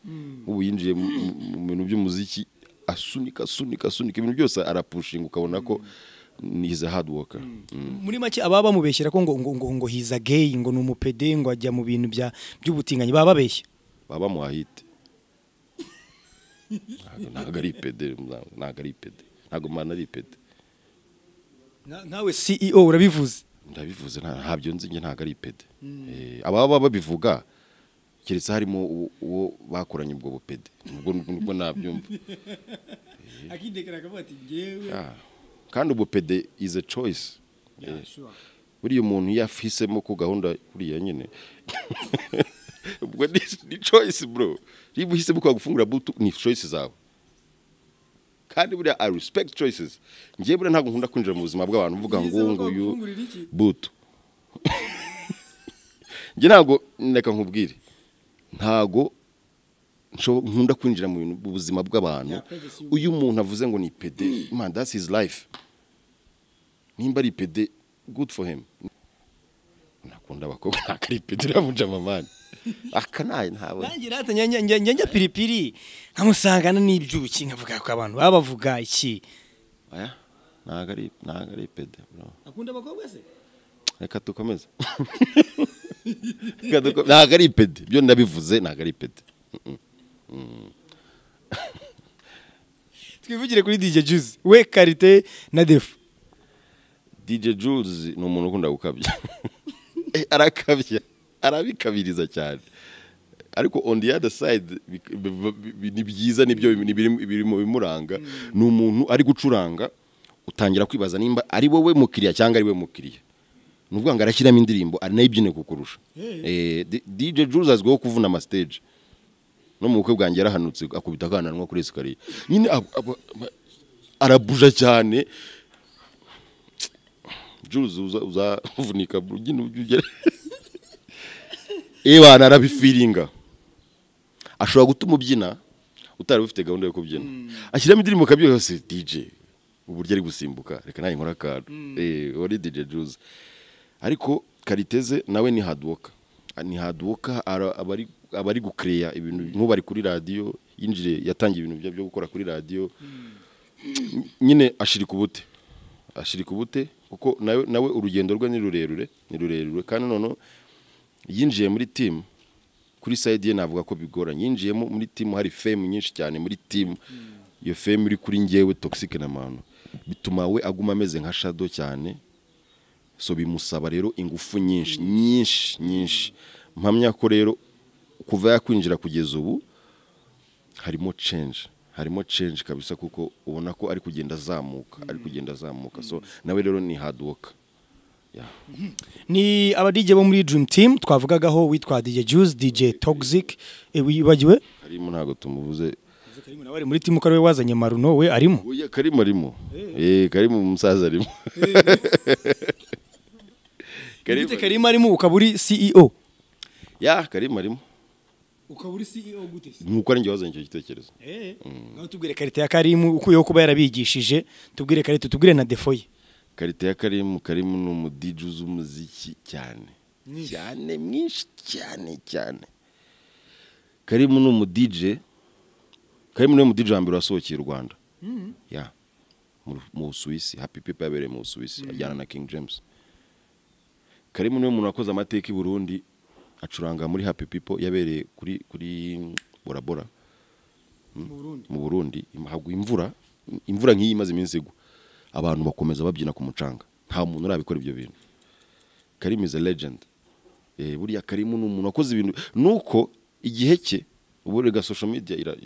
ubu yinjiye mu- mu mu bintu by'umuziki asunika asunika asunika ibintu byose arapushinga ukabona ko ni is a hard worker Mm. muri make ababa bamubeshyira ko ngo ngo ngo ngo hiza gay ngo ni umupede ngo ajya mu bintu bya by'ubutinganyi baba babeshya baba muhahite Ntabwo- ntabwo ari ipede ntabwo ari ipede ntabwo mwana ari ipede Nka- nkawe CEO urabivuze ndabivuze nta- ntabyo nzi njye ntabwo ari ipede Eh, ababa babivuga keretse harimo uwo- uwo bakoranye ubwo bupede ubwo nubwo nabyumva akidekera akavuga ati ngewe Ah, kandi ubupede is a choice Eh, buriya umuntu iyo afisemo ko gahunda buriya nyine ubwo ni, ni choice bro niba uhisemo ko wagufungura butu ni choice zawe kandi buriya i respect choices ngiye buriya ntabwo nkunda kwinjira mu buzima bw'abantu mvuga ngo Uhisemo ko nguyu wagufungurira iki? butu njye ntabwo reka nkubwire ntabwo nsho- nkunda kwinjira mu bintu- mu buzima bw'abantu Yakwegesha uyu muntu avuze ngo ni pede man that's his life nimba ari pede good for him nakunda abakobwa ntabwo ari pede ravunja amamani aka nayo ntabwo nanjye rata njya njya- njya njya piripiri nkamusangana n'ibyuki nkavuga ko abantu baba bavuga iki aya ntabwo ari ntabwo ari pede bro akunda abakobwa se reka dukomeze Reka duko- ntabwo ari pede ibyo ndabivuze ntabwo ari pede twivugire kuri DJ Juice we karite na Defu DJ Jules ni umuntu ukunda gukabya Eh, arakabya arabikabiriza cyane ariko on the other side bik- bi- bi- bi- ni byiza nibyo bim- ni biri- biri mu bimuranga ni umuntu ari gucuranga utangira kwibaza nimba ari wowe mukiriya cyangwa ari we mukiriya ni ukuvuga ngo arashyiramo indirimbo aranayibyine kukurusha Eh, D- DJ Jules azwiho kuvuna amastage no mu bukwe bwanjye yarahanutse akubita akana nko kuri esikariye nyine aba- aba- aba- arabuja cyane Jules uza uzavunika nyine ujye ugera ewa narabifiringa ashobora gutuma ubyina utari ufite gahunda yo kubyina ashyiramo indirimbo ukabyina yose DJ uburyo ari gusimbuka reka nawe nkora akantu eh wari DJ Jules ariko kariteze nawe ni hard worker ni hard worker ara- aba ari- aba ari gukereya ibintu nk'ubu ari kuri radiyo yinjiriye yatangiye ibintu bye byo gukora kuri radiyo nyine ashirika ubute ashirika ubute kuko nawe nawe urugendo rwe ni rurerure ni rurerure kandi noneho yinjiye muri timu kuri sayidi ye navuga ko bigoranye yinjiyemo muri timu hari femu nyinshi cyane muri timu iyo femu iri kuri ngewe togisike na manu bituma we aguma ameze nka shado cyane so bimusaba rero ingufu nyinshi nyinshi nyinshi mpamya ko rero kuva yakwinjira kugeza ubu harimo change harimo change kabisa kuko ubona ko ari kugenda azamuka ari kugenda azamuka so nawe rero ni hard worker Yeah. ni aba DJ bo muri Dream Team twavugagaho witwa DJ Juice DJ Toxic eh, wibagiwe karimo ntabwo tumuvuze Karimu nawe ari muri timu kariwe wazanye Maruno we arimo Oya karimo arimo eh karimo umusaza arimo karimo gute Karima arimo ukaba uri CEO ya karimo arimo ukaba uri CEO gute se nuko ari njye wazanye icyo gitekerezo eh nawe tubwire karite ya Karimu ukuyeho kuba yarabigishije tubwire karite tubwire na Defo ye karite ya karimu karimu ni umudiji uzi umuziki cyane cyane mwinshi cyane cyane karimu ni umudije karimu ni umudije wa mbere wasohokeye u rwanda ya mu- mu busuwisi happy people yabereye mu busuwisi ajyana na king james karimu niwe muntu wakoze amateka i burundi acuranga muri happy people yabereye kuri kuri borabora mu burundi hagwa imvura imvura nk'iyi imaze iminsi igwa abantu bakomeza babyina ku mucanga nta muntu urabikora ibyo bintu karimu is a legend eh, buriya karimu ni umuntu wakoze ibintu nuko igihe cye ubu rega social media ira-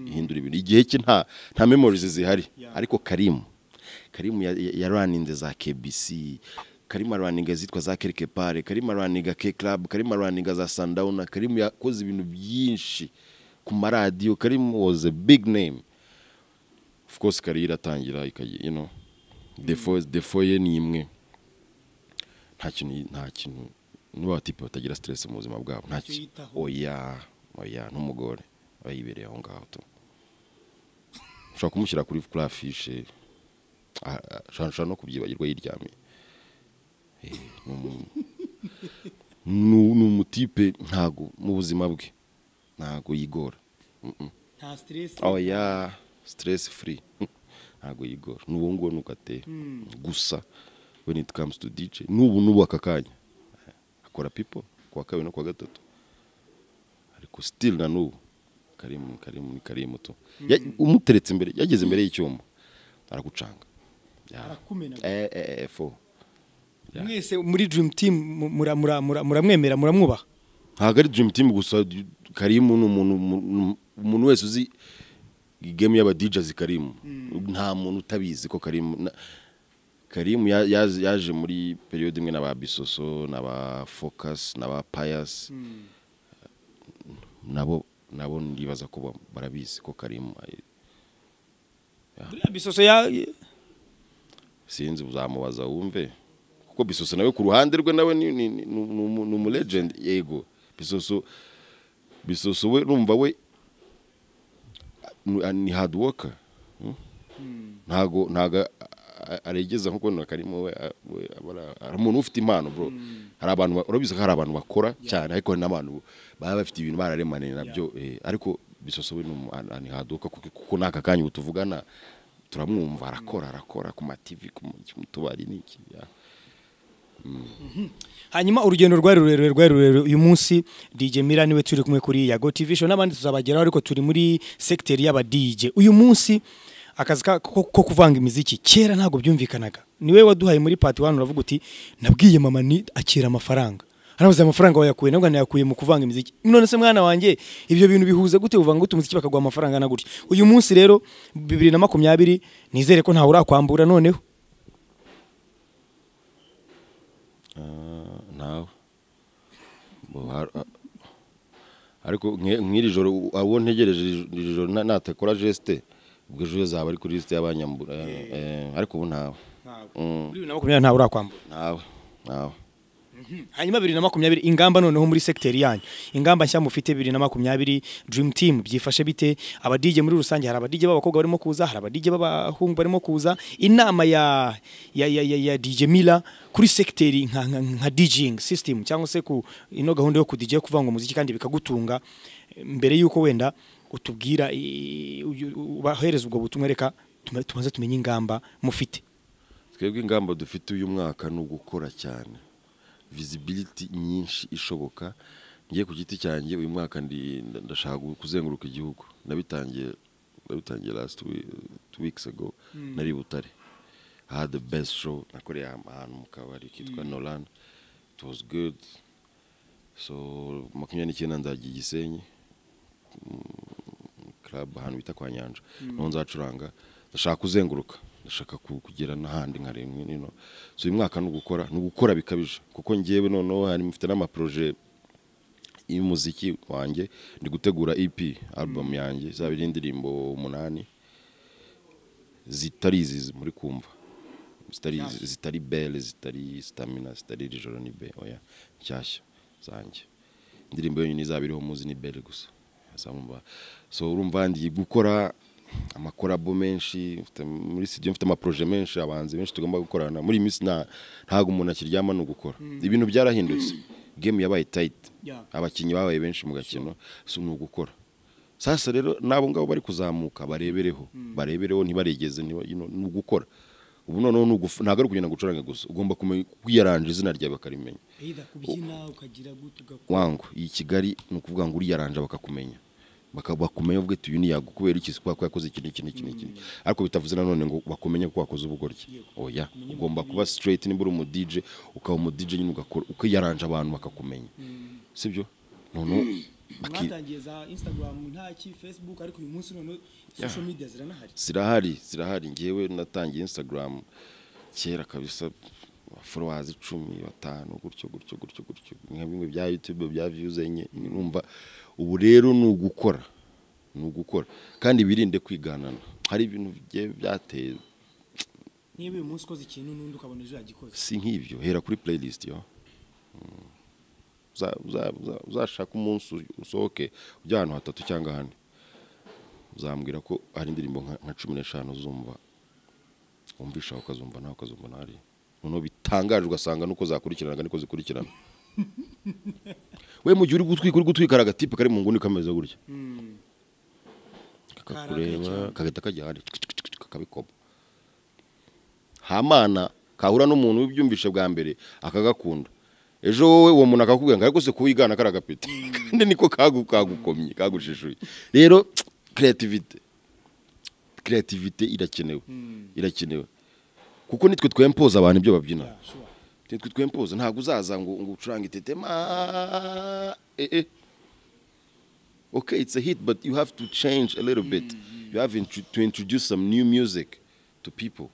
ihindura ibintu igihe cye nta nta memories zihari ariko karimu karimu ya- ya- yaraninze za KBC karimu araninga zitwa za Quelque Part karimu araninga K Club karimu araninga za Sundown karimu yakoze ibintu byinshi ku maradiyo karimu was a big name of course kari iratangira ikagira you know defo defo ye ni imwe nta kintu nta kintu niba abatipe batagira stress mu buzima bwabo nta Icyo kintu yitaho. oya oya n'umugore aba yibereye aho ngaho tu ushobora kumushyira kuri kuri afishe Ah, ah, ushobora ushobora no kubyibagirwa yiryamiye Eh, ni umu- ni u- ni umutipe ntago mu buzima bwe ntago yigora nta stress oya stress free ntabwo yigora n'ubu ngubu nuko ateye gusa when it comes to DJ n'ubu n'ubu aka kanya akora people kuwa kabiri no kuwa gatatu ariko still na n'ubu karimu karimu ni karimu tu Ya- umuteretse imbere yageze imbere y'icyuma aragucanga Ya. Arakumena. eh eh eh fo Yeah. mwese muri dream team mu- mura- mura- mura- muramwemera muramwubaha ntabwo ari dream team gusa karimu ni umuntu umuntu- umuntu wese uzi game y'abadijazi karimu nta muntu utabizi ko karimu na- karimu ya- yaje yaje muri periode imwe n'aba bisoso n'aba focus n'aba pius nabo nabo ndibaza ko ba- barabizi ko karimu eh, buriya bisoso ya sinzi uzamubaza wumve kuko bisoso nawe ku ruhande rwe nawe ni ni- ni- ni umu- ni umulegend yego bisoso bisoso we numva we ni- ni hard worker hmm? ntago ntago aregeza nkuko na karimo we a- we aba ari- ari umuntu ufite impano bro hari abantu ba- urabizi ko hari abantu bakora cyane ariko hari n'abantu baba bafite ibintu bararemaniye nabyo eh, ariko bisoso we ni umu- a- a- ni hard worker kuko- kuko n'aka kanya ubu tuvugana turamwumva arakora arakora ku mativi ku mu- mu tubari n'iki ya. hanyuma urugendo rwari rurerure rwari rurerure uyu munsi DJ Mira niwe turi kumwe kuri Yago TV show n'abandi tuzabageraho ariko turi muri secteur y'aba DJ uyu munsi akazi ka- ko ko kuvanga imiziki kera ntabwo byumvikanaga niwe waduhaye muri part 1 uravuga uti nabwiye mama ni akira amafaranga arabuze amafaranga wayakuye nabwo nayakuye mu kuvanga imiziki none se mwana wanjye ibyo bintu bihuza gute uvanga gute umuziki bakaguha amafaranga na gutya uyu munsi rero 2020 nizere ko ntawe urakwambura noneho Ah, nawe Bo, har- a- ariko nke- nk'iri joro u- abo ntegereje iri- iri joro na- natakora geste ubwo ejo zaba ari kuri lisite y'abanyambura eh, eh, ariko ubu ntawe Mm. muri 2020 ntawe urakwambura ntawe ntawe hanyuma bibiri na makumyabiri ingamba noneho muri sekiteri yanyu ingamba nshya mufite bibiri na makumyabiri dream team byifashe bite abadije muri rusange hari abadije b'abakobwa barimo kuza hari abadije b'abahungu barimo kuza inama ya ya ya, ya, ya DJ Mila kuri sekiteri nka, nka, nka DJing system cyangwa se ku ino gahunda yo ku DJ kuvanga umuziki kandi bikagutunga mbere y'uko wenda utubwira i- uyu- ubahereza ubwo butumwa reka tume- tumaze tumenye ingamba mufite twebwe ingamba dufite uyu mwaka ni ugukora cyane visibility nyinshi ishoboka ngiye ku giti cyanjye uyu mwaka ndi- nda- ndashaka kuzenguruka igihugu nabitangiye nabitangiye last we- two weeks ago nari i butare I had the best show nakoreye aha- ahantu mu kabari kitwa nolan it was good so makumyabiri n'icyenda nzagiye i gisenyi club ahantu bita kwa nyanja niho nzacuranga ndashaka kuzenguruka ndashaka ku- kugera n'ahandi nka rimwe nino so uyu mwaka ni ugukora ni ugukora bikabije kuko ngewe noneho hari mfite n'amaproje y'umuziki wanjye ndi gutegura EP album yanjye izaba iri indirimbo umunani zitari izi muri kumva zitari izi- zitari belle zitari stamina zitari iri joro ni be oya nshyashya zanjye indirimbo yonyine izaba iriho muzi ni belle gusa Asa mwumva. so urumva ndi gukora amakorabo menshi mfite- muri studio mfite amaproje menshi abahanzi benshi tugomba gukorana muri iyi minsi nta- ntabwo umuntu akiryama ni ugukora ibintu byarahindutse game yabaye tight Yeah. abakinnyi babaye benshi mu gakino si ni ugukora sasa rero n'abo ngabo bari kuzamuka barebereho barebereho ntibaregeze ntiba- you know, ni ugukora ubu noneho ni ugufu- ntabwo ari ukugenda gucuranga gusa ugomba kumenya kwiyaranje izina ryawe bakarimenya wangu iyi kigali ni ukuvuga ngo uriyaranje bakakumenya Baka- bakumenya ubwe tuyu niyago kubera iki kubera ko yakoze iki n'iki n'iki n'iki ariko bitavuze nanone ngo bakumenye ko wakoze ubugoryi oya ugomba kuba straight niba uri umu DJ ukaba umu DJ nyine ugakora ukiyaranje abantu bakakumenya sibyo noneho baki- mwatangiye za instagram ntaki facebook ariko uyu munsi noneho social media ziranahari zirahari zirahari ngewe natangiye instagram kera kabisa followers icumi batanu gutyo gutyo gutyo gutyo nka bimwe bya youtube bya views enye numva ubu rero ni ugukora ni ugukora kandi birinde kwiganana hari ibintu bigiye byateye niba uyu munsi ukoze ikintu n'undi ukabona ejo yagikoze si nk'ibyo hera kuri playlist yo Mm. Uza- uza- uza- uzashaka umunsi usohoke ujya ahantu hatatu cyangwa hane uzambwira ko hari indirimbo nka- nka cumi n'eshanu uzumva wumvisha aho ukazumva nawe ukazumva nari noneho bitangaje ugasanga nuko zakurikiranaga niko zikurikirana we mu gihe uri gutwika uri gutwika agatipe kari mu nguni kameze gutya Karakare kakakureba cyane. kagahita kajya ahandi akabikoma hamana kahura n'umuntu ubyumvishe bwa mbere akagakunda ejo wowe uwo muntu akakubwira ngo ariko se kuwigana kari agapeti kandi niko kagu- kagukomye kagushishuye rero kreativite kreativite irakenewe irakenewe kuko nitwe twempoza abantu ibyo babyina nitwe twempoza ntabwo uzaza ngo ngo ucurange tetema eh, eh. okay, it's a hit, but you have to change a little bit. You have intro- to introduce some new music to people.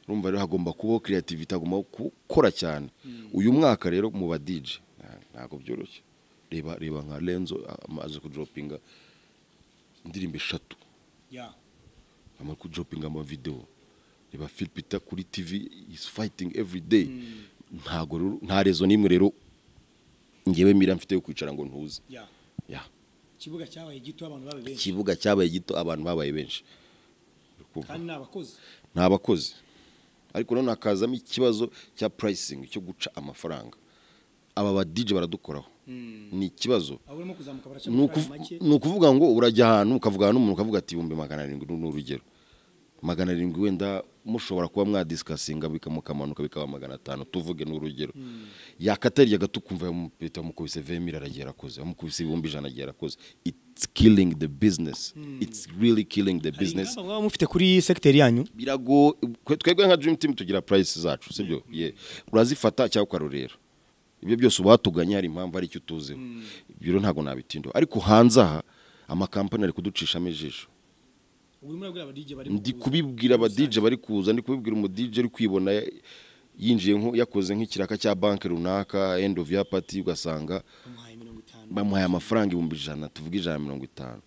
Urumva rero hagomba kubaho creativity, hagomba gukora cyane. Uyu mwaka rero mu ba DJ nta- ntabwo byoroshye. Reba reba nka Lenzo amaze kudropinga indirimbo eshatu, Yeah. amaze kudropinga ama video. Reba Phil Peter kuri TV is fighting every day. Ntago rero nta rezo nimwe rero ngewe mira mfite yo kwicara ngo ntuze. Yeah. Yeah. Ikibuga cyabaye gito abantu babe benshi ikibuga cyabaye gito abantu babaye benshi kandi n'abakozi. ni abakozi ariko noneho hakazamo ikibazo cya purayisingi cyo guca amafaranga aba badije baradukoraho ni ikibazo Abo urimo kuzamuka baraca ni ukuv- amafaranga make. ni ukuvuga ngo urajya ahantu ukavugana n'umuntu ukavuga ati ibihumbi magana arindwi ni urugero magana arindwi wenda mushobora kuba mwadisikasinga bikamukamanuka bikaba magana atanu tuvuge ni urugero yakatarya gato ukumva yamupita yamukubise vemira aragiye arakoze yamukubise ibihumbi ijana aragiye arakoze it's killing the business it's really killing the Hari business ingamba mwaba mufite kuri sekiteri yanyu birago twebwe nka dream team tugira price zacu sibyo yeah. urazifata cyangwa ukarurera ibyo byose uba watuganye hari impamvu ari icyo utuzeho ibyo rero ntabwo nabitindaho ariko hanze aha amakampani ari kuducishamo ijisho ubu urimo urabwira abadije bari mu ndi kuza. kubibwira abadije bari kuza ndi kubibwira umudije uri kwibona ya- yinjiye nko yakoze nk'ikiraka cya banki runaka end of year party ugasanga bamuhaye mirongo itanu bamuhaye amafaranga ibihumbi ijana tuvuga ijana na mirongo itanu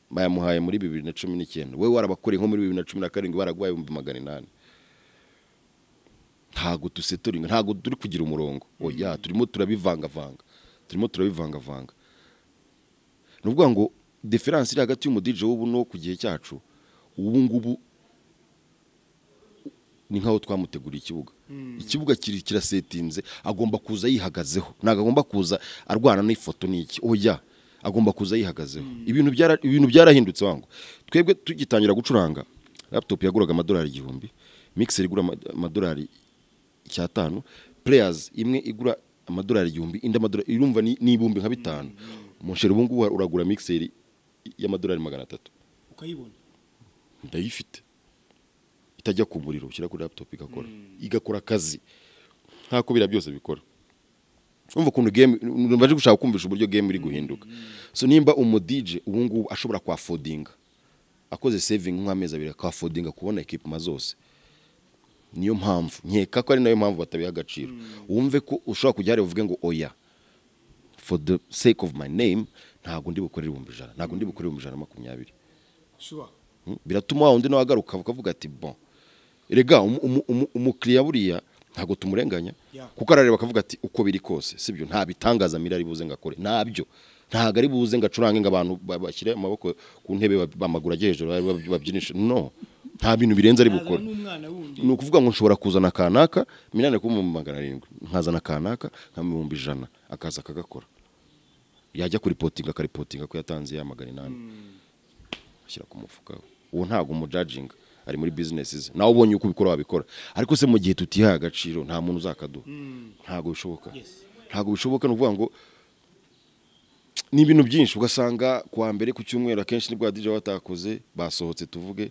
bayamuhaye muri bibiri na cumi n'icyenda wowe warabakoreye nko muri bibiri na cumi na karindwi baraguhaye ibihumbi magana inani ntabwo duseturinga ntabwo turi kugira umurongo oya turimo turabivangavanga turimo turabivangavanga ni ukuvuga ngo diferanse iri hagati y'umudije w'ubu no ku gihe cyacu ubu ngubu ni nk'aho twamuteguriye ikibuga ikibuga kiri kirasetinze agomba kuza yihagazeho ntabwo agomba kuza arwana n'ifoto n'iki oya agomba kuza yihagazeho ibintu byara- ibintu byarahindutse wangu twebwe tugitangira gucuranga laputopu yaguraga amadolari igihumbi mikiseri igura ama- amadolari icyatanu pureyazi imwe igura amadolari igihumbi indi amadolari irumva ni ni ibihumbi nka bitanu mu nsheri ubu ngubu uragura mikiseri y'amadolari magana atatu ukayibona ndayifite itajya ku muriro ushyira kuri laptop igakora igakora akazi nk'ako biriya byose bikora urumva ukuntu game numva aje gushaka kumvisha uburyo game iri guhinduka so nimba umudije ubu ngubu ashobora kwafodinga akoze saving nk'amezi abiri akafodinga kubona ekipuma zose niyo mpamvu nkeka ko ari nayo mpamvu batabiha agaciro wumve ko ushobora kujya hariya uvuge ngo oya for the sake of my name ntabwo ndi bukorere ibihumbi ijana ntabwo ndi bukorere ibihumbi ijana na makumyabiri shuwa Mm, biratuma wa undi nawe agaruka ukavuga ati bon rega umu- umu- umu- umukiriya buriya ntabwotumurenganya Yeah. kuko arareba akavuga ati uko biri kose sibyo nta bitangaza mira ari buze ngakore ntabyo ntabwo ari buze ngacurange ngo abantu ba- bashyire amaboko ku ntebe ba- bamaguru ajye hejuru ba- ba- babyinishe no nta bintu birenze ari yazana bukora n'umwana wundi ni ukuvuga ngo nshobora kuzana kanaka minani kuba mu magana arindwi nkazana kanaka nka ibihumbi ijana akaza akagakora yajya kuripotinga akaripotinga ko yatanze ya magana inani ashyira ku mufuka we uwo ntabwo umujajinga ari muri bizinesi ze nawe ubonye uko ubikora wabikora ariko se mu gihe tutihaye agaciro nta muntu uzakaduha ntabwo bishoboka Yes. ntabwo bishoboka ni ukuvuga ngo ni ibintu byinshi ugasanga ku wa mbere ku cyumweru akenshi nibwo badije baba batakoze basohotse tuvuge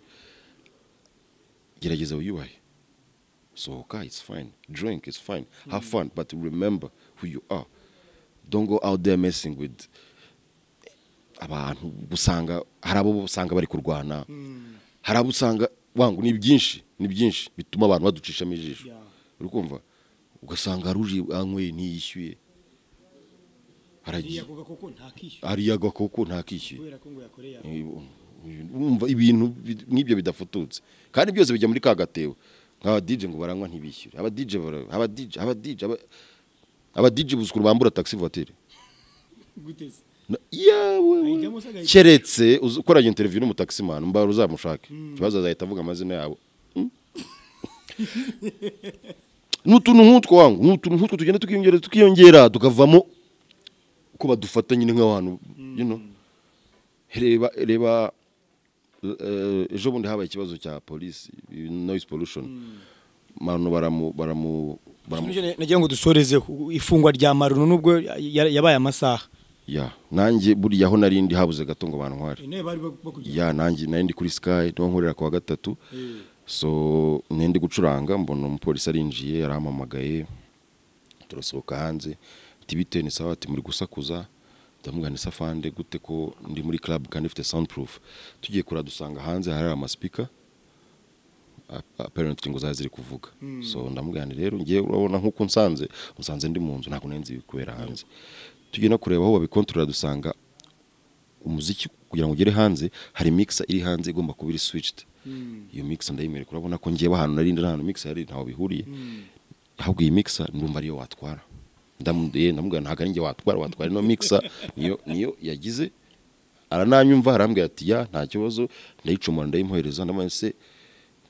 gerageza wiyubahe sohoka it's fine drink it's fine have fun but remember who you are don't go out there messing with abantu usanga hari abo usanga bari kurwana hari abo usanga wangu ni byinshi ni byinshi bituma abantu baducishamo ijisho Yeah. uri kumva ugasanga hari uje anyweye ntiyishyuye haragiye yavuga koko ntakishyura hariya agakoko ntakishyuye kubera ko ngo yakoreye ako. wumva ibintu bi- nk'ibyo bidafututse kandi byose bijya muri ka gatebo nk'abadije ngo baranywa ntibishyure abadije bara- abadije abadije aba- abadije buzukuru bambura taxi voiture gute se Na- yewe we. Ayijyamo se agahita- keretse uzi- ukoranye interiviyu n'umutaximan mbara uzamushake ikibazo azahita avuga amazina yabo Mm. ni utuntu nk'utwo wangu ni utuntu nk'utwo tugenda tukiyongera tukiyongera tukavamo ko badufata nyine nk'abantu you know. reba reba eh, ejo bundi habaye ikibazo cya polisi noise pollution abantu baramu baramu baramu Nicyo na- nagira ngo dusorezeho ifungwa rya marunu nubwo ya- ya- yabaye amasaha ya nanjye buriya aho nari ndi habuze gato ngo bantware intebe bari bakugeza ya nanjye nari ndi kuri sky niho nkorera ku wa gatatu so nari ndi gucuranga mbona umupolisi arinjiye yarampamagaye turasohoka hanze ati bite ni sawa ati muri gusakuza ndamubwira ni safande gute ko ndi muri club kandi ifite soundproof tugiye kura dusanga hanze hari amaspeaker a- apparently ngo zari ziri kuvuga so ndamubwira nti rero ngiye urabona nk'uko nsanze musanze ndi mu nzu ntabwo nari nzi ibikubera hanze tugiye no kureba aho babikontorora dusanga umuziki kugira ngo ugere hanze hari mixer iri hanze igomba kuba iri switched iyo mixer ndayimereka urabona ko ngiye ahantu nari ndi nta hantu mixer yari ntaho bihuriye ahubwo iyi mixer ndumva ariyo watwara ndamuduye ndamubwira ntabwo ari njye watwara watwara ino mixer niyo niyo yagize arananyumva arambwira ati ya nta kibazo ndayicomora ndayimuhereza ndamwese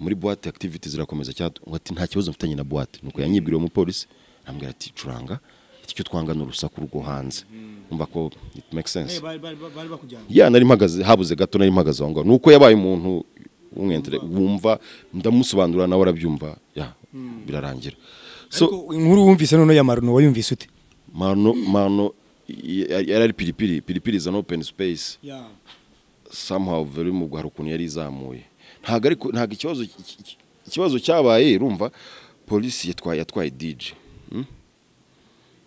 muri boîte activity zirakomeza cyatu ati nta kibazo mfitanye na boîte nuko yanyibwiriye umupolisi arambwira ati curanga ati icyo twanga ni urusaku rwo hanze umva ko it makes sense bari bakujyana ya nari mpagaze habuze gato nari mpagaze aho ngaho ni uko yabaye umuntu w'umwentere wumva ndamusobanurira nawe arabyumva ya birarangira so Ariko inkuru wumvise noneho ya marunu wayumvise ute mano mano y- yari ari piripiri piripiri is an open space somehow very mu hari ukuntu yari izamuye ntabwo ariko ntabwo ikibazo ikibazo cyabaye urumva polisi yatwaye yatwaye DJ mm?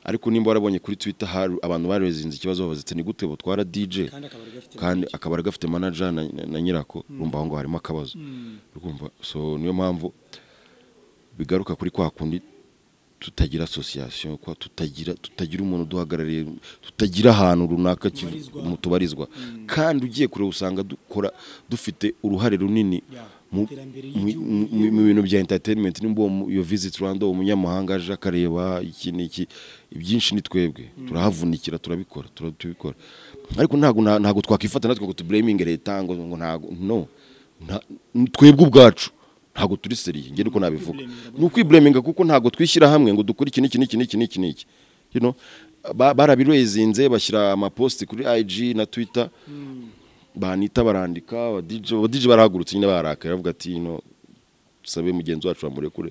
ariko nimba warabonye kuri Twitter hari abantu barezinze ikibazo bavuze ati ni gute butwara DJ Kandi akabari gafite kandi akabari gafite manager na, na, na nyirako urumva aho ngaho harimo akabazo urumva so niyo mpamvu bigaruka kuri kwa kundi tutagira association kwa tutagira tutagira umuntu duhagarariye tutagira ahantu runaka kivu- Tubarizwa. mu tubarizwa kandi ugiye kureba usanga dukora dufite uruhare runini Yeah. mu- Iterambere mu- mu- mu mu bintu bya entertainment nimba uwo mu- iyo visit Rwanda uwo munyamahanga aje akareba iki n'iki ibyinshi ni twebwe turahavunikira turabikora tura- turabikora ariko ntabwo na- ntabwo twakwifata natwe ngo tublaming leta ngo ngo ntabwo no nta- ni twebwe ubwacu ntabwo turi seriye nge niko nabivuga ni ukwibuleminga kuko ntabwo twishyira hamwe ngo dukore iki n'iki n'iki n'iki n'iki n'iki you know ba- barabirezinze bashyira amaposti kuri IG na Twitter banita barandika abadije abadije barahagurutse nyine bararakaye bavuga ati no tusabe mugenzi wacu bamurekure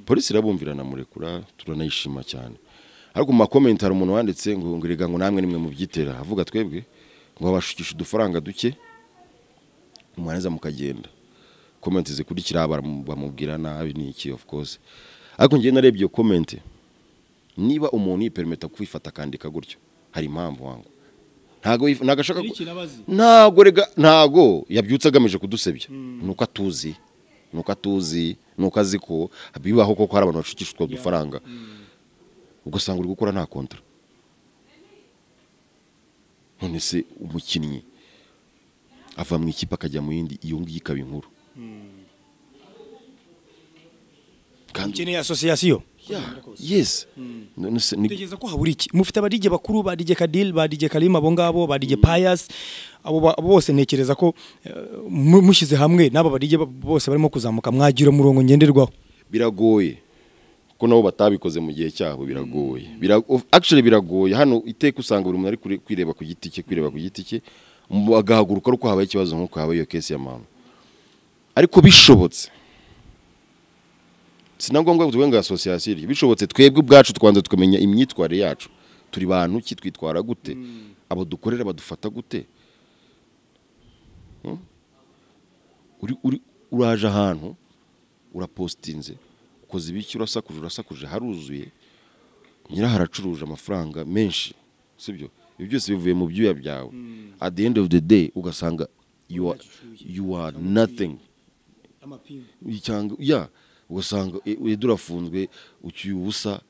polisi irabumvirana murekura turanayishima cyane ariko mu makomenti hari umuntu wanditse ngo ngo erega ngo namwe nimwe mubyitera avuga twebwe ngo babashukisha udufaranga duke mwarangiza mukagenda komenti zikurikira baramu- bamubwira nabi ni iki of course ariko ngewe narebye iyo komenti niba umuntu yipermeta kwifata akandika gutyo hari impamvu wangu ntago yif- ntago ashaka Hari ku- ikintu abazi? ntago rega ntago yabyutse agamije kudusebya nuko atuzi nuko atuzi nuko azi ko bibaho koko hari abantu bashukisha utwo dufaranga ugasanga uri gukora nta kontra none se umukinnyi ava mu ikipe akajya mu yindi iyo ngiyo ikaba inkuru kandi ukeneye association Yeah, yes none se ni utekereza ko habura iki mufite abadige bakuru ba DJ Kadil ba DJ Karim abo ngabo ba DJ Pius abo ba- abo bose ntekereza ko eh, mu- mushyize hamwe n'aba badige ba- bose barimo kuzamuka mwagira umurongo ngenderwaho biragoye ko nabo batabikoze mu gihe cyabo biragoye Bira- of- actually biragoye hano iteka usanga buri muntu ari kure- kwireba ku giti cye kwireba ku giti cye mu- agahaguruka ari uko habaye ikibazo nk'uko habaye iyo kesi ya mama ariko bishobotse si na ngombwa ngo tuvuge ngo asosiyasiyo iryo bishobotse twebwe ubwacu twanza tukamenya imyitwarire yacu turi bantu ki twitwara gute abo dukorera badufata gute Hmm? Uri- uri- uraje ahantu urapostinze ukoze ibiki urasakuje urasakuje haruzuye nyiraho haracuruje amafaranga menshi sibyo ibyo byose bivuye mu byuya byawe at the end of the day ugasanga you are, you are nothing cyangwa ya ugasanga e- wenda urafunzwe ucyuye ubusa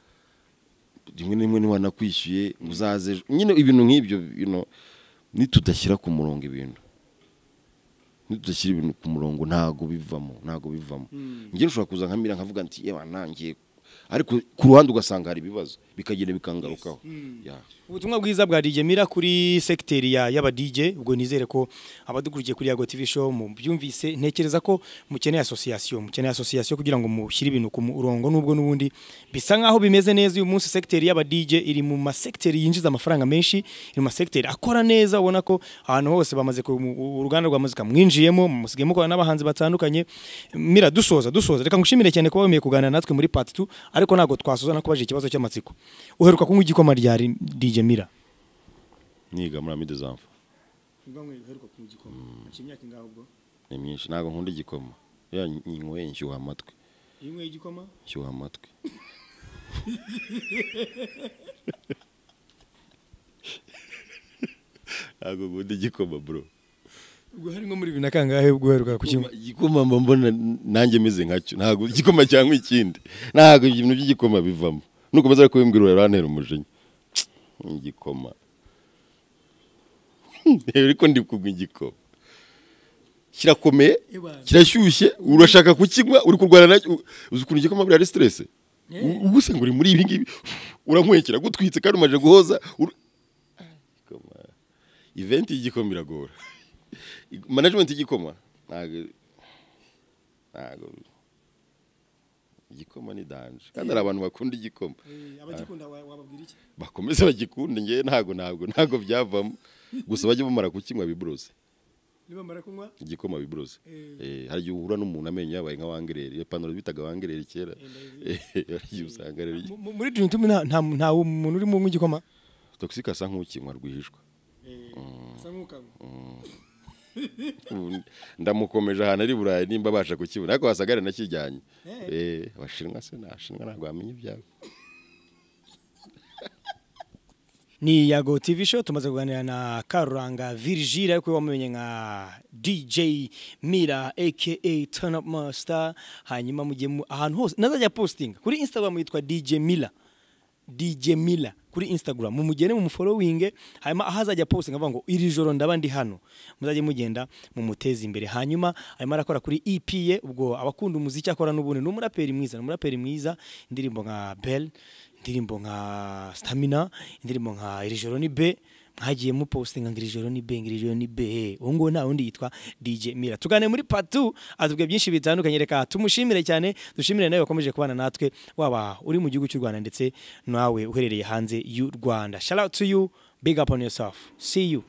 rimwe na rimwe ntiwanakwishyuye ngo uzaze ejo. nyine ibintu nk'ibyo you know, nitudashyira ku murongo ibintu nitudashyira ibintu ku murongo ntago bivamo ntago bivamo njye nshobora kuza nkamira nkavuga nti yewe nangiye ariko ku ruhande ugasanga hari ibibazo bikagenda bikangarukaho Yeah. ubutumwa bwiza bwa DJ Mira kuri sekiteri ya y'aba DJ ubwo nizere ko abadukurikiye kuri Yago TV show mu byumvise ntekereza ko mukeneye association mukeneye association kugira ngo mushyire ibintu ku murongo nubwo nubundi bisa nkaho bimeze neza uyu munsi sekiteri y'aba DJ iri mu ma sekiteri yinjiza amafaranga menshi iri mu ma sekiteri akora neza ubona ko ahantu hose bamaze ku mu- uruganda rwa muzika mwinjiyemo musigaye mukora n'abahanzi batandukanye Mira dusoza dusoza reka ngushimire cyane kuba wemeye kuganira natwe muri part 2 ariko ntabwo twasoza nakubaje ikibazo cy'amatsiko uheruka kunywa igikoma ryari DJ Mira niga muri amide zamva ni myinshi ntabwo nkunda igikoma iyo nyinyweye nshyuha amatwi nshyuha amatwi ntabwo nkunda igikoma bro ubwo harimo muri bibiri na kangahe ubwo uheruka kukinywa igikoma mba mbona nanjye meze nkacyo ntabwo igikoma cyangwa ikindi ntabwo ibintu by'igikoma bivamo nukomeza kubimbwira urarantera umujinya igikoma ariko ndi kunywa igikoma kirakomeye Ebana. kirashyushye urashaka kukinywa uri kurwana nacyo u- uzi ukuntu igikoma buriya ari siteresi ubu se ngo uri muri ibi ngibi uranyweye kiragutwitse kandi umaze guhoza ur- igikoma iventi y'igikoma iragora management y'igikoma ntabwo ntabwo igikoma ni danje kandi hari abantu bakunda igikoma abagikunda wababwira iki bakomeze bagikunde ngewe ntabwo ntabwo ntabwo byavamo gusa bajye bamara kukinywa biburoze niba mara kunywa igikoma biburoze Eh. Eh, hari igihe uhura n'umuntu amenyo yabaye nka wangereri iyo panaro bitaga wangereri kera Eh, hari igihe usanga rero Mu- mu- muri Dream Team nta nta nta muntu urimo unywa igikoma toxic asa nk'ukinywa rwihishwa Ubu ndamukomeje ahantu ari burayi nimba abasha kukibona ariko wasagare nakijyanye Eh, abashinwa se nabashinwa ntabwo bamenya ibyabo ni yago tv show tumaze kuganira na karuranga virgile ariko wamumenye nka dj mira aka turn up master hanyuma mujye mu- ahantu hose nazajya postinga kuri instagram yitwa dj mila dj mila kuri instagram mumugene mumufollowinge hanyuma aho azajya postinga avuga ngo iri joro ndaba ndi hano muzajye mugenda mumuteze imbere hanyuma arimo arakora kuri ep ye ubwo abakunda umuziki akora n'ubundi ni umuraperi mwiza ni umuraperi mwiza indirimbo nka belle indirimbo nka stamina indirimbo nka iri joro ni be mwagiye mupostinga ngo iri joro ni be ngo iri joro ni be uwo nguwo nta wundi yitwa dj mira tuganire muri patu atubwiye byinshi bitandukanye reka tumushimire cyane dushimire nawe wakomeje kubana natwe waba uri mu gihugu cy'u rwanda ndetse nawe uherereye hanze y'u rwanda shout out to you big up on yourself see you